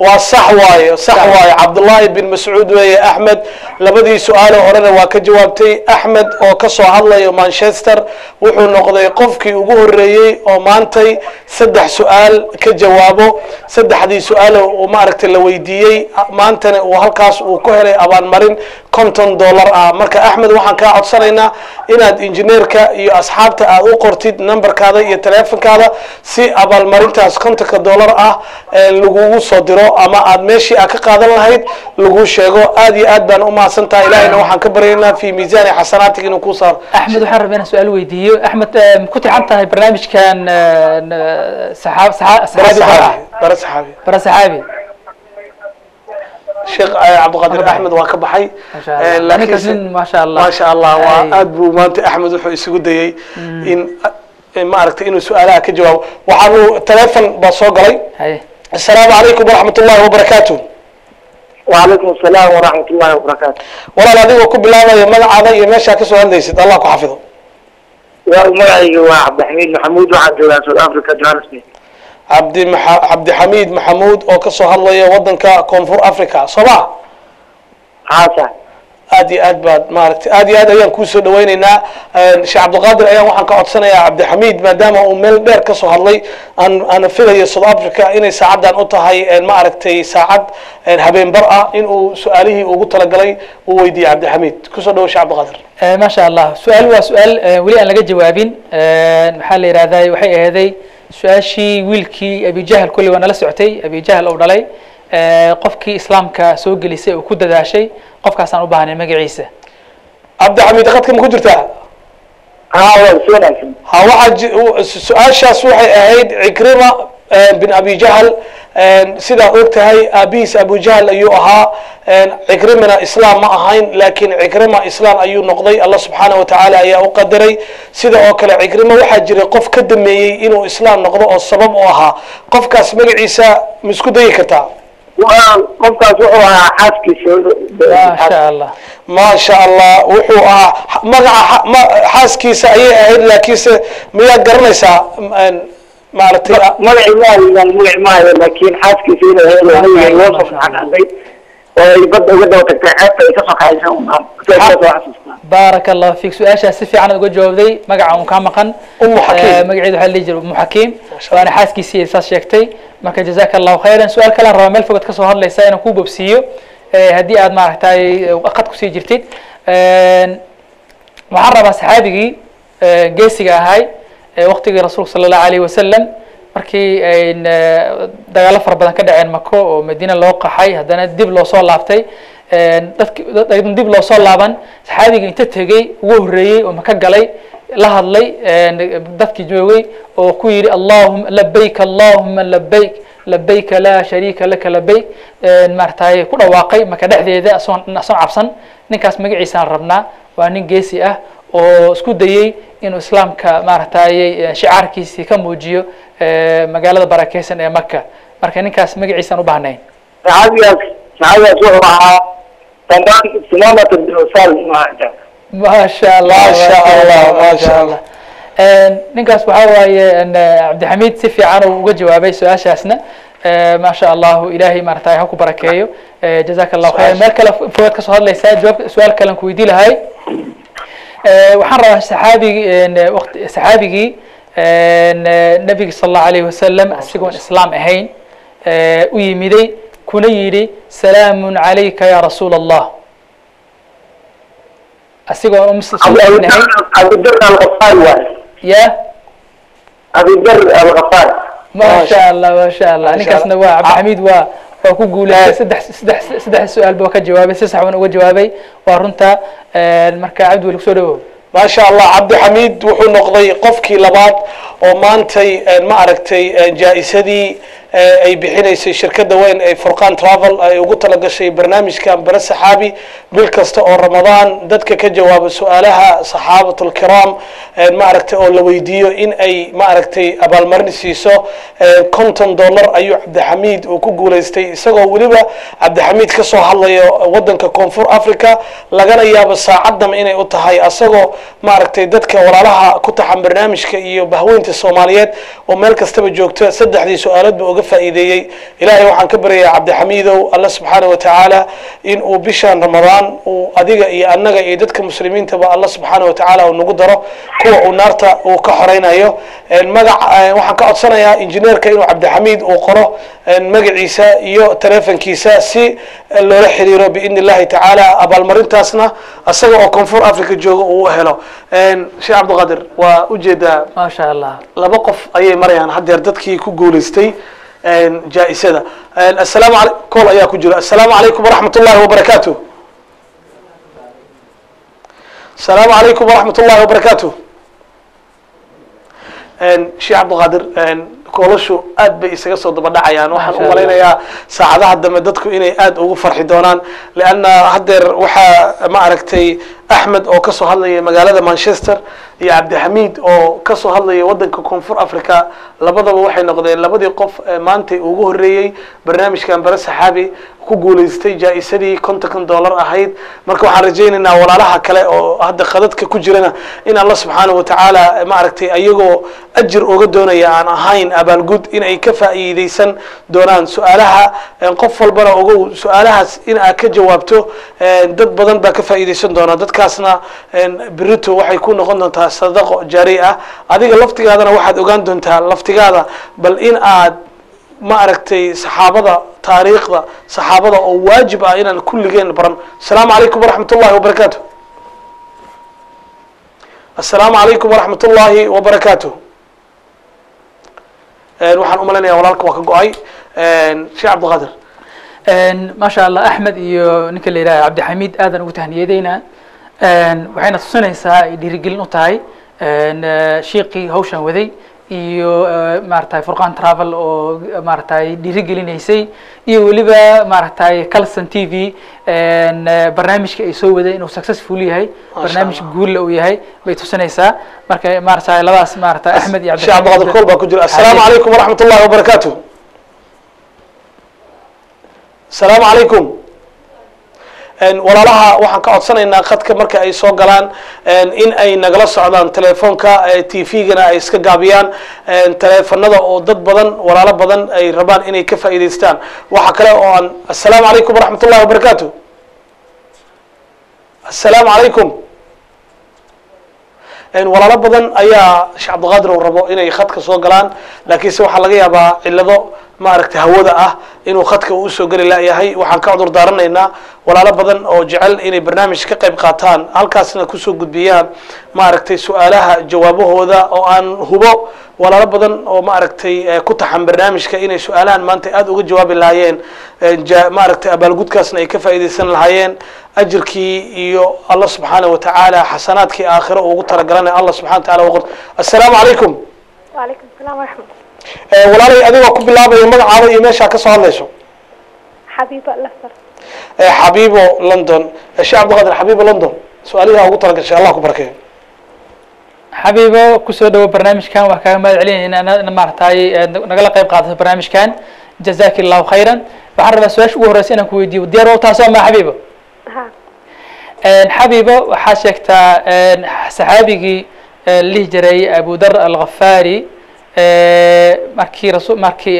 waa sax waaye sax waaye cabdullaahi bin mascuud weeye axmed labadii su-aale horena waa ka jawaabtay axmed oo kasoo hadlayo manchester wuxuu noqday qofkii ugu horeeyey oo maantay saddex su-aal ka jawaabo saddexdii su-aal uu maaragtay la weydiiyey maantana uu halkaas uu ku helay abaalmarin konton dollar ah marka axmed waxaan kaa codsanaynaa inaad injineerka iyo asxaabta aad u qortid numberkaada iyo teleefonkaada si abaalmarintaas kontonka dollar ah ee lagugu soo diro ama aad meeshii aad ka qaadan lahayd lagu sheego aad iyo aad baan u mahadsan tahay ilahayna waxaan ka baryaynaa fi miisaani xasanaatig inuu ku saaro axmed waxaan rabaa inaan su-aal weydiiyo axmed eh, ma ku tixan tahay barnaamijkan eh, n- saxaab- saxa- bara saxaabi bara saxaabi bara saxaabi bara saxaabi sheekh eh, cabdiqaadir Marka- axmed waa ka baxay Masha Eh, Allah. laakiin Ninkaas se- nin maasha Allah. maasha allah waa Ay. aad buu maanta axmed wuxuu isugu dayey in in maaragtay inuu su-aalaha ka jawaabo waxaanu telefon baa soo galay haye asalaamu calaykum waraxmat ullahi wabarakaatu وعليكم السلام ورحمة الله وبركاته walaal adigoo ku bilaabaya magacaada iyo meeshaa kasoo hadlaysid allah ku xafido ومعي وعبد الحميد محمود وعن جولان سود أفريقيا جوهانسبرغ cabdi maxa cabdixamiid maxamuud oo kasoo hadlaya wadanka koonfur africa soo ma حاسة aad iyo aad baad maaragtay aad iyo aad ayaan kuusoo dhawaynaynaa sheekh cabdiqaadir ayaan waxaan ka codsanayaa cabdixamiid maadaama uu meel dheer kasoo hadlay aan aan filayo south africa inay saacaddan u tahay ma aragtay saacad habeenbar ah in uu su-aalihii ugu talagalay uu weydiiyey cabdixamiid kusoo dhawo sheekh cabdiqaadir Eh, ma sha allah su-aal waa su-aal eh, weli aan laga jawaabin Eh, maxaa la yidhahdaa waxay aheeday su-aashii wiilkii abijahl kolley waa nala socotay abijahl uu dhalay Eh, qofkii islaamka soo gelisay oo ku dadaashay qofkaasaan u baahnay magaciisa cabdixamiid qadka ma ku jirtaa ها وسونا ha waxaa ji- u- su-aashaas waxay ahayd cikrima eh, bin abi jahl sidaa og tahay aabihiis abu jahl ayuu ahaa cikrimina islaam ma ahayn laakiin cikrima islaam ayuu noqday allah subxaana wa tacaala ayaa u qadaray sida oo kale cikrima waxaa jiray qof ka dameeyey inuu islaam noqdo oo sabab u ahaa qofkaas magaciisa ma isku dayi kartaa qofkaas wuxuu ahaa ma xaaskiisa sha allah ma sha allah wuxuu ahaa magaca xa- ma- xaaskiisa ayay ahayd laakiinse miyaad garanaysaa m- maaragtay magaci maayo magaci maayo laakiin xaaskiisa inay ahayd oo nabiga loo soo xaqaday oo ay badda uga daba tagtay ceebta ay kasoo kaxaysa unbaan sidaas soo xasuustaa baaraka allahu fiik su-aashaas si fiican uga jawaabday magaca un kaa maqan Ummu Xakiim. Eh, magaceedu waxaa la dhihi jiray umu xakiim Masha waana xaaskiisii saas sheegtay marka jazaka allahu khayran su-aal kalaan rabaa meel fogad kasoo hadlaysa inaan kuu bobsiiyo eh, haddii aad maaragtay qad kusii jirtid waxaan rabaa saxaabigii eh, geesiga ahay ee waqtigii rasuulka sala allahu alayhi wasalam markii ay eh, dagaalo fara badan ka dhaceen mako oo madiina loo qaxay haddana dib loo soo laabtay dadki dad- dib loo soo laaban saxaabigii inta tegey ugu horreeyey oo maka galay la hadlay dadkii joogay oo ku yidhi allahuma labayk allahuma labayk labayka laa shariika laka labayk maaragtay ku dhawaaqay maka dhexdeeda asoon asoon cabsan ninkaas magaciisaan rabnaa waa nin geesi ah oo isku dayey inuu islaamka maaragtay shicaarkiisii ka muujiyo eh, magaalada barakeysan ee maka marka ninkaas magaciisaan u baahnayn saxaabigaas saxaabigaas wuxuu ahaa tamaan simamat binusaal maanta ما شاء الله ما شاء الله، ما شاء الله. ninkaas waxaa waaye n- cabdixamiid si fiican uu uga jawaabay su-aashaasna Eh, ma sha allahu ilaahay maaragtay ha ku barakeeyo Eh, jazaka allahu khayr meel kale fogaad kasoo hadlaysaa jawaab su-aal kalen ku weydii lahay Eh, waxaan rabaa saxaabigii n- waqti saxaabigii n- nabiga sal allahu alayhi wasalam asigoon islaam ahayn eh, u yimiday kuna yidhi salaamun calayka ya rasuula allah asigoo um ahayn abudar alkafaar waay ya abudar alkafaar ما شاء الله ما شاء الله ما شاء ninkaasna الله. waa cabdixamiid waa waa ku guuleystay saddex saddex saddex su-aal buu ka jawaabay si sax uuna uga jawaabay waa runta marka cabdi weli kusoo dhawow ما شاء الله عبد حميد wuxuu noqday qofkii labaad oo maantay ma aragtay jaa-isadii ay bixinaysay shirkada weyn ee furqan travel ay ugu talagashay barnaamijkan bare saxaabi bil kasta oo ramadaan dadka ka jawaaba su-aalaha saxaabatul kiraam ma aragtay oo la weydiiyo in ay ma aragtay abaalmarin siiso konton dollar ayuu cabdixamiid uu ku guuleystay isagoo weliba cabdixamiid kasoo hadlayo wadanka koonfur africa lagana yaabo saacadama inay u tahay asagoo maaragtay dadka walaalaha ku taxan barnaamijka iyo bahweynta soomaaliyeed oo meel kastaba joogta saddexdii su-aalood ba uga looga faa'iideeyey ilaahay waxaan ka baryayaa cabdixamiidow alla subxaana wa tacaala in uu bishan ramadaan uu adiga iyo annaga iyo dadka muslimiintaba alla subxaana wa tacaala uu nagu daro kuwa uu naarta uu ka xoreynayo magac waxaan ka codsanayaa injineerka inuu cabdixamiid uu qoro magaciisa iyo telefonkiisa si loola xiriiro biidni illahi tacaala abaalmarintaasna isaga oo koonfur africa jooga uu helo sheekh cabdiqaadir waa ujeedaa ما شاء الله laba qof ayay marayaan haddeer dadkii ku guulaystay jaa-isada assalaamu alay kool ayaa ku jira assalaamu calaykum waraxmat ullahi wabarakaatu assalaamu calaykum waraxmat ullahi wabarakaatu sheekh cabdiqaadir koolashu aad bay isaga soo daba dhacayaan waxaan u Masha malaynayaa saacadaha dambe dadku inay aad ugu farxi doonaan leanna haddeer waxaa ma aragtay axmed oo kasoo hadlaya magaalada manchester iyo cabdixamiid oo kasoo hadlaya wadanka koonfur africa labadaba waxay noqdeen labadii qof ee maanta ugu horeeyey barnaamijkan bare saxaabi ku guulaystay jaa-isadii kontonkan dollar ahayd marka waxaan rajaynaynaa walaalaha kale oo hadda khadadka ku jirana in alla subxaana wa tacaala ma aragtay ayagoo ajir uga doonaya aan ahayn abaalgud in ay ka faa'iideysan doonaan su-aalaha qof walbana ogow su-aalahaas in aad ka jawaabto dad badan baa ka faa'iideysan doona dadkaasna berito waxay ku noqon doontaa sadaqo jaari ah adiga laftigaadana waxaad ogaan doontaa laftigaada bal in aad ma aragtay saxaabada taariikhda saxaabada oo waajib ah inaan kulligeen baran asalaamu calaykum waraxmat ullahi wabarakaatu assalaamu calaykum waraxmat ullaahi wabarakaatu waxaan u malaynayaa walaalka waa ka go-ay sheekh cabdiqaadir ما شاء الله أحمد iyo ninka la yidhaha cabdixamiid aadan ugu tahniyadeynaa waxayna tusinaysaa ay dhiirigelin u tahay shiiqii hawshan waday iyo maaragtay furqan travel oo maaragtay dhiirigelinaysay iyo weliba maaragtay calson t v barnaamijka ay soo waday inuu successful yahay barnaamij guulla uu yahay bay tusinaysaa marka maaragtay labadaas maaragtay axmed iyo sheekh cabdiqaadir kool baa ku jira assalaamu calaykum waraxmat ullahi wabarakaatu asalaamu calaykum walaalaha waxaan ka codsanaynaa khadka marka ay soo galaan in ay nagala socdaan telefoonka t v-gana ay iska gaabiyaan teleefanada oo dad badan walaalo badan ay rabaan inay ka faa'iidaystaan waxa kale oo aan assalaamu calaykum waraxmat ullahi wabarakaatu assalaamu calaykum walaalo badan ayaa sheekh cabdiqaadir uu rabo inay khadka soo galaan laakiinse waxaa laga yaabaa cillado maaragtay hawada ah inuu khadka uu usoo geli layahay waxaan ka cudur daaranaynaa walaalo badan oo jecel inay barnaamij ka qayb qaataan halkaasna kusoo gudbiyaan maaragtay su-aalaha jawaabahooda oo aan hubo walaalo badan oo maaragtay ku taxan barnaamijka inay su-aalahan maanta aada uga jawaabi lahaayeen maaragtay abaalgudkaasna ay ka faa'iidaysan lahaayeen ajirkii iyo allah subxaana wa tacaala xasanaadkii aakhiro ugu talagalana allah subxana wa taala waqor assalaamu calaykum وعليكم السلام ورحمة walaalay adigoo ku bilaabaya magacaada iyo meeshaa ka soo hadlayso حبيبة الأسر xabiibo london sheekh cabdiqaadir xabiibo london su-aalihi ugu talagashay allah ku barakeeyo xabiibo kusoo dhawo barnaamijkan waa kaaga mahad celinayna in maaragtay nagala qayb qaadato barnaamijkan jazaki allahu khayran waxaan rabaa su-aasha ugu horeysa inaan ku weydiiyo diyaar waa taasoo ma xabiibo ها xabiibo waxaa sheegtaa saxaabigii lihi jiray abu dar alghafaari markii rasu markii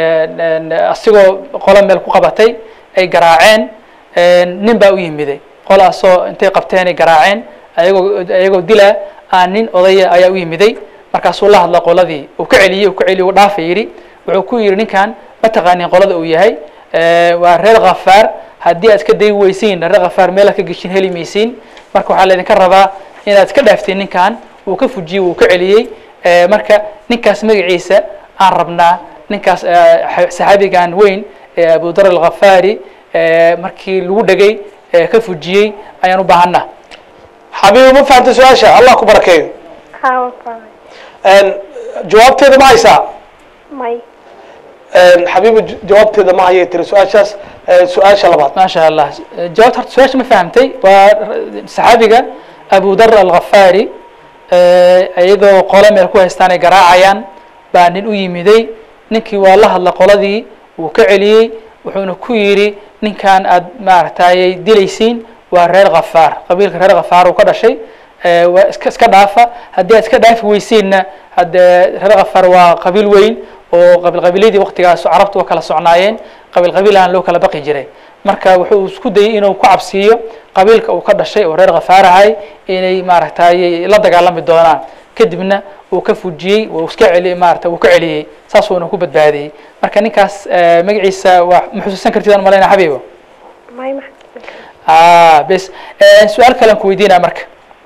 asigoo qolo meel ku qabatay ay garaaceen nin baa u yimiday qolaasoo intay qabteen ay garaaceen ayagoo ayagoo dila aan nin odaya ayaa u yimiday markaasuu la hadla qoladii uu ka celiyey uu ka celiyey uu dhaafa yidhi wuxuu ku yidhi ninkan ma taqaanin qolada uu yahay waa reer khafaar haddii aad ka dayi weysiin reer khafaar meelaad ka geshin heli maysiin marka waxaa laydinka rabaa inaad iska dhaaftiin ninkan uu ka fujiyey uu ka celiyey marka ninkaas magaciisa aan rabnaa ninkaas saxaabigan weyn ee abu dar alkhafaari markii lagu dhegay ka fujiyey ayaan u baahanaa xabiibo ma fahamtay su-aasha allah ku barakeeyo ها وفاهم jawaabteeda ma haysaa ماي xabiibo jawaabteeda ma hayay tiri su-aashaas su-aasha labaad ما شاء الله جاوبت horta su-aasha ma fahamtay waa saxaabiga abu dar alkhafaari iyadoo qolo meel ku haystaan ay garaacayaan baa nin u yimiday ninkii waa la hadla qoladii wuu ka celiyey wuxuuna ku yidhi ninkan aad maaragtay dilaysiin waa reer khafaar qabiilka reer khafaar uu ka dhashay waa iska iska dhaafa haddii aad iska dhaafi weysiinna haddee reer khafaar waa qabiil weyn oo qabiil qabiiladii waqtigaas carabtu waa kala socnaayeen qabiil qabiilahan loo kala baqi jiray marka wuxuu isku dayay inuu ku cabsiiyo qabiilka uu ka dhashay oo reer khafaarahay inay maaragtay la dagaalami doonaan kadibna uu ka fujiyey uu iska celi maarata uu ka celiyey saasuuna ku badbaadiyey marka ninkaas magaciisa waa ma xusuusan kartid aan malayna xabiibo may ma ah bes su-aal kale aan ku weydiinaa marka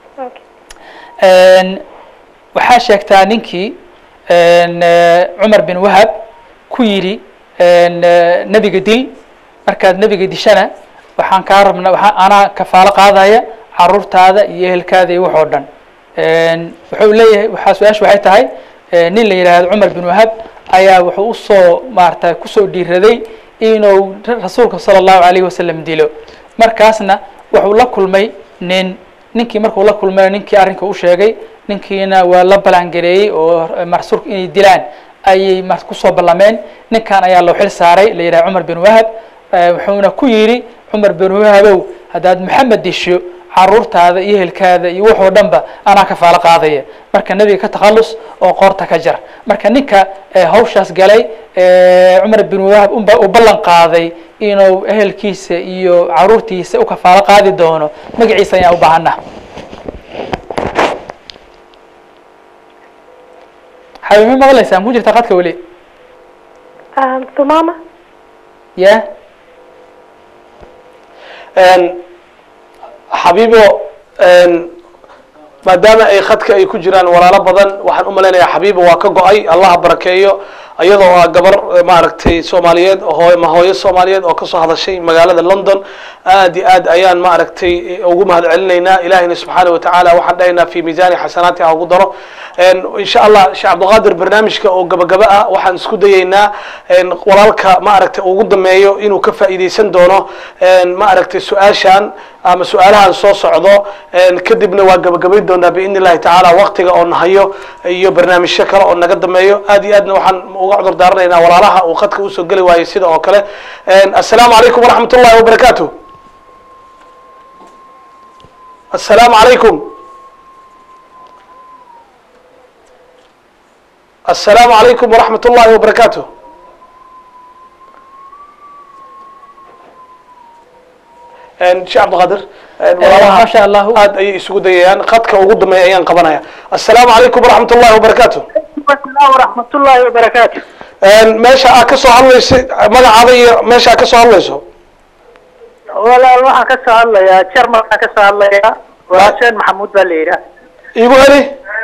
okay waxaa sheegtaa ninkii cumar bin wahab ku yidhi nebiga dil markaad nebiga dishana waxaan kaa rabna waxaa anaa kafaalo qaadaya caruurtaada iyo ehelkaada iyo wax oo dhan wuxuu leeyahay waxaa su-aasha waxay tahay nin la yidhaahdo cumar bin wahab ayaa wuxuu usoo maarata kusoo dhiiraday inuu rasuulka sala allahu alayhi wasalam dilo markaasna wuxuu la kulmay nin ninkii markuu la kulmay ninkii arrinka u sheegay ninkiina waa la balangareeyey oo rasuulka inay dilaan ayay ma kusoo ballameen ninkan ayaa loo xil saaray la yidhaha cumar bin wahab wuxuuna ku yidhi cumar bin wahabow haddaad maxamed disho caruurtaada iyo ehelkaada iyo waxoo dhanba anaa kafaalo qaadaya marka nebiga ka takhallus oo qoorta ka jar marka ninka hawshaas galay cumar bin wahab unba uu ballan qaaday inuu ehelkiisa iyo caruurtiisa u kafaalo qaadi doono magaciisa ayaan u baahana xabiib ma maqlaysaa ku jirta qadka weli Um, Sumama? ya xabiibo maadaama ay khadka ay ku jiraan walaalo badan waxaan u malaynayaa xabiibo waa ka go-ay allaha barakeeyo iyadoo ah gabar maaragtay soomaaliyeed hoo ma hooyo soomaaliyeed oo kasoo hadashay magaalada london aad iyo aad ayaan maaragtay ugu mahad celinaynaa ilahina subxaana watacaala waxaan dhahaynaa fi miisaani xasanaati ha ugu daro insha allah sheekh cabdiqaadir barnaamijka oo gabagaba ah waxaan isku dayeynaa walaalka maaragtay ugu dameeyo inuu ka faa'iideysan doono maaragtay su-aashan ama su-aalahan soo socdo kadibna waa gabagabayn doonaa biidni illahi tacaala waqtiga oo nahayo iyo barnaamijyo kale oo naga dameeyo aad iyo aadna waxaan uga cudur daaranaynaa walaalaha uu khadka usoo geli waayey sida oo kale assalaamu calaykum waraxmat ullahi wabarakaatu assalaamu calaykum assalaamu calaykum waraxmat ullahi wabarakaatu sheekh cabdiqaadir ma sha allahu aad ayay isugu dayayaan khadka ugu dameeya ayaan qabanaya assalaamu calaykum waraxmat ullahi wabarakaatu asalaam waraxmatullaahi wabarakaatu meesha aad ka soo hadlaysa magacaada iyo meesha aad ka soo hadlayso walaal waxaan ka soo hadlayaa jarmalkaan ka soo hadlayaa waa xuseen maxamuud baa la yidhaah igu heli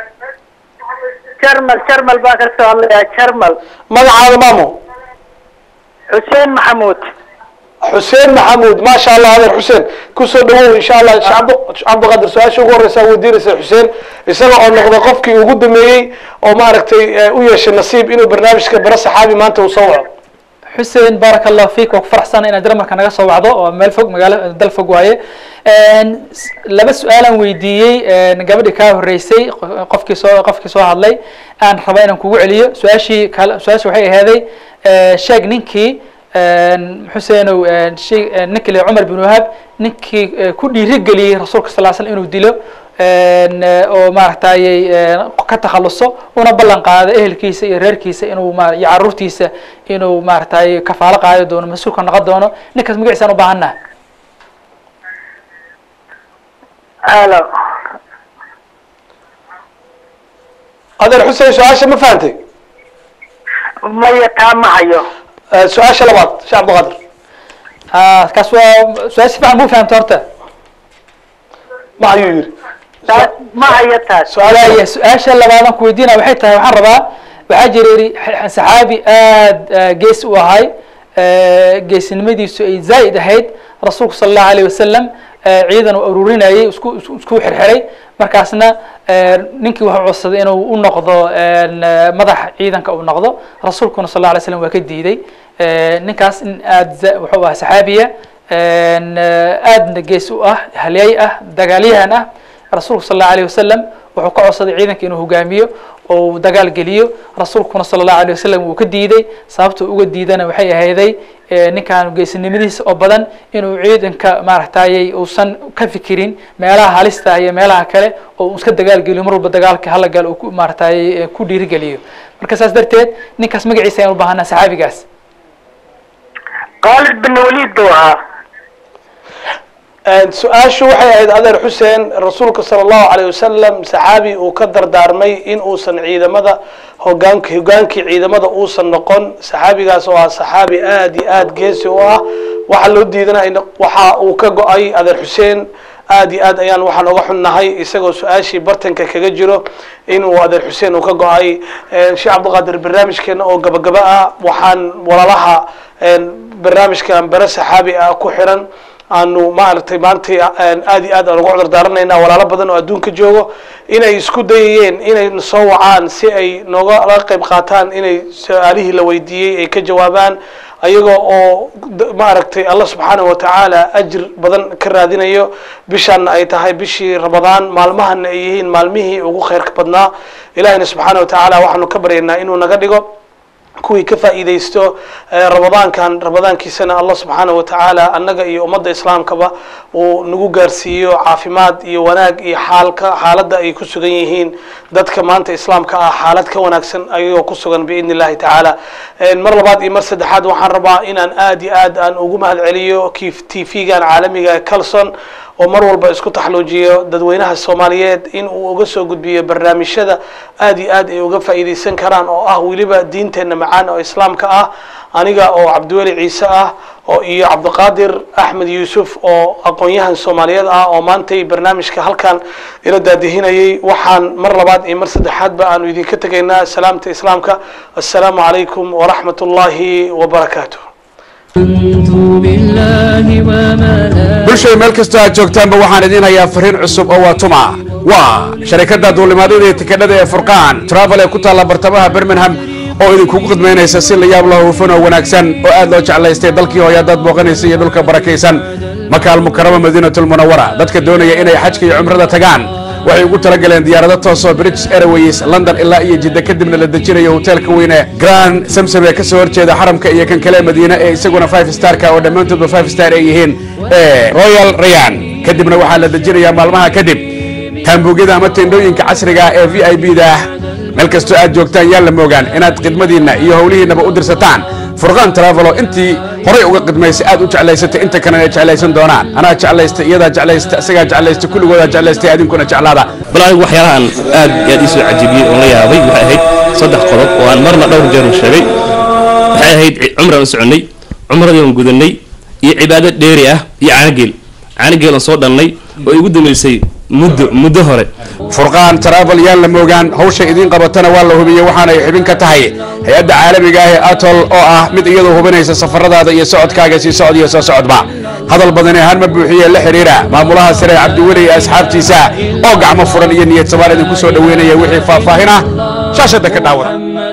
jarmal jarmal baan ka soo hadlayaa jarmal magacaada maamo xuseen maxamuud xuseen maxamuud maasha allah adeer xuseen kusoo dhawow insha allah sheekh cabdi- cabdiqaadir su-aasha ugu horeysa weydiinaysa xuseen isaga oo noqday qofkii ugu dameeyey oo maaragtay u yeeshay nasiib inuu barnaamijka bara saxaabi maanta uu soo waco xuseen baaraka allahu fiik waa ku faraxsana inaad jarmalka naga soo wacdo oo meel fog magaalo dal fog waaye s- laba su-aalaan weydiiyey gabadhii kaa horeysay qo- qofkii soo qofkii soo hadlay aan raba inaan kugu celiyo su-aashii kale su-aasha waxay ahaaday sheeg ninkii xuseenow shey ninkii le cumar bin wahab ninkii eh, ku dhiirigeliyey rasuulka sal l slam inuu dilo oo maaragtayy ka takhaluso una ballan qaado ehelkiisa iyo reerkiisa inuu ma iyo caruurtiisa inuu maaragtay kafaalo qaadi doono mas-uulka noqon doono ninkaas magaciisaan u baahannaha alo adeer xuseen su-aasha ma fahantay maya taa ma hayo su-aasha labaad sheekh cabdiqaadir Ah, kaas waa su-aal si fiican buu fahamta horta ma ayuu yidhi taas ma hayo taas waaya su-aasha labaadan ku weydiina waxay tahay waxaan rabaa waxaa jira yidhi x- saxaabi aad ah, gees u ahay eh, geesinimadiisu ay zaa'id ahayd rasuulku sala allahu alayh wasalam eh, ciidan uu aruurinayay isku isku isku xirxiray markaasna eh, ninkii wuxuu codsaday inuu u noqdo en, eh, madax ciidanka uu noqdo rasuulkuna sal alla alay slam waa ka diiday Eh, ninkaas in aad za- wuxuu ahaa saxaabiya en, eh, aadna gees u ah halyay ah dagaalyahan ah rasuulku sal allahu alayh wasalam wuxuu ka codsaday ciidanka inuu hogaamiyo uu dagaal geliyo rasuulkuna sala allahu alay wasalam uu ka diiday sababta uga diidana waxay ahayday ninkan geesinimadiisa oo badan inuu ciidanka maaragtayy uusan ka fikirin meelaha halista iyo meelaha kale oo uu iska dagaal geliyo mar walba dagaalka hala gal uu maaratay ku dhiirigeliyo marka saas darteed ninkaas magaciisa ayaan u baahanaa saxaabigaas khaalid bin waliid buu ahaa su-aashu waxay ahayd adeer xuseen rasuulka sala allahu alayh wasalam saxaabi uu ka dardaarmay in uusan ciidamada hogaank hogaankii ciidamada uusan noqon saxaabigaas oo ah saxaabi aad iyo aad geesi u ah waxaa loo diidanay waxa uu ka go-ay adeer xuseen aad iyo aad ayaan waxaan oga xunnahay isagoo su-aashii bartanka kaga jiro inuu adeer xuseen uu ka go-ay sheekh cabdiqaadir barnaamijkeena oo gabagaba ah waxaan walaalaha barnaamijkan bare saxaabi ah ku xiran aanu maaragtay maantay aad iyo aad aan uga cudur daaranaynaa walaalo badan oo adduunka joogo inay isku dayayeen inay soo wacaan si ay nooga laga qayb qaataan inay su-aalihii la weydiiyey ay ka jawaabaan ayaga oo maaragtay allah subxaanahu watacaala ajir badan ka raadinayo bishaana ay tahay bishii ramadaan maalmahana ay yihiin maalmihii ugu khayrka badnaa ilahina subxaana watacaala waxaanu ka baryaynaa inuu naga dhigo kuwii ka faa'iidaysto ramadaankan ramadaankiisana allah subxaanahu watacaala annaga iyo ummadda islaamkaba uu nagu gaarsiiyo caafimaad iyo wanaag iyo xaalka xaaladda ay ku sugan yihiin dadka maanta islaamka ah xaalad ka wanaagsan ayagoo ku sugan biidni illahi tacaala mar labaad iyo mar saddexaad waxaan rabaa inaan aad iyo aad aan ugu mahad celiyo kii t v-gan caalamiga calson oo mar walba isku taxluujiyo dadweynaha soomaaliyeed in uu uga soo gudbiyo barnaamijyada aad iyo aad ay uga faa'iidaysan karaan oo ah weliba diinteenna macaan oo islaamka ah aniga oo cabdiweli ciise ah oo iyo cabdiqaadir axmed yuusuf oo aqoon-yahan soomaaliyeed ah oo maantay barnaamijka halkan ila daadihinayay waxaan mar labaad iyo mar saddexaadba aanu idinka tegaynaa salaamta islaamka assalaamu calaykum waraxmat ullaahi wabarakaatu bulshada meel kastoo aad joogtaanba waxaan idiin hayaa fariin cusub oo waa tuma waa sharikadda duulimaadada iyo tikadhada ee furqaan travel ee ku taalla bartamaha birmingham oo idinkugu khidmaynaysa si la yaab la hufan oo wanaagsan oo aad loo jeclaystay dalkii hooya haddaad booqanaysa iyo dhulka barakaysan makaal mukarama madiinatulmunawara dadka doonaya inay xajka iyo cumrada tagaan waxay ugu talagaleen diyaarado toosoo british airways london ilaa iyo jidda kadibna la dejinayo hoteelka weyne grand samsam ee kasoo horjeeda xaramka iyo kan kale madiine ee isaguna five starka oo dhammaantoodba five star ay yihiin ee royal rayan kadibna waxaa la dejinayaa maalmaha kadib taambuugyada ama tendhooyinka casriga ee v i b da meel kastoo aad joogtaan yaan la moogaan inaad khidmadiinna iyo howlihiinnaba u dirsataan furqaan travelo intii horay uga khidmaysay aad u jeclaysatay inta kalena ay jeclaysan doonaan anaa jeclaysta iyadaa jeclaysta isagaa jeclaysta kulligoodaa jeclaystay adinkuna jeclaada bal anigu waxyaalahan aad iyo aad ii soo cajibiyey oon la yaabay waxay ahayd saddex qodob oo aan marna dhowr jeer u sheegay waxay ahayd cumraan u soconnay cumradii aan gudannay iyo cibaado dheeri ah iyo caanageel caanageel aan soo dhannay oo igu dambaysay muddo muddo hore furqaan travel yaan la moogaan hawsha idiin qabatana waa la hubiyey waxaanay xubin ka tahay hay-adda caalamiga ah ee atol oo ah mid iyadoo hubinaysa safaradaada iyo socodkaaga sii socod iyo soo socodba hadal badani ahaan ma buuxiye la xiriira maamulaha sare cabdiweli iyo asxaabtiisa oo gacmo furan iyo niyad samaan idinku soo dhoweynaya wixii faahfaahin ah shaashadda ka dhaawada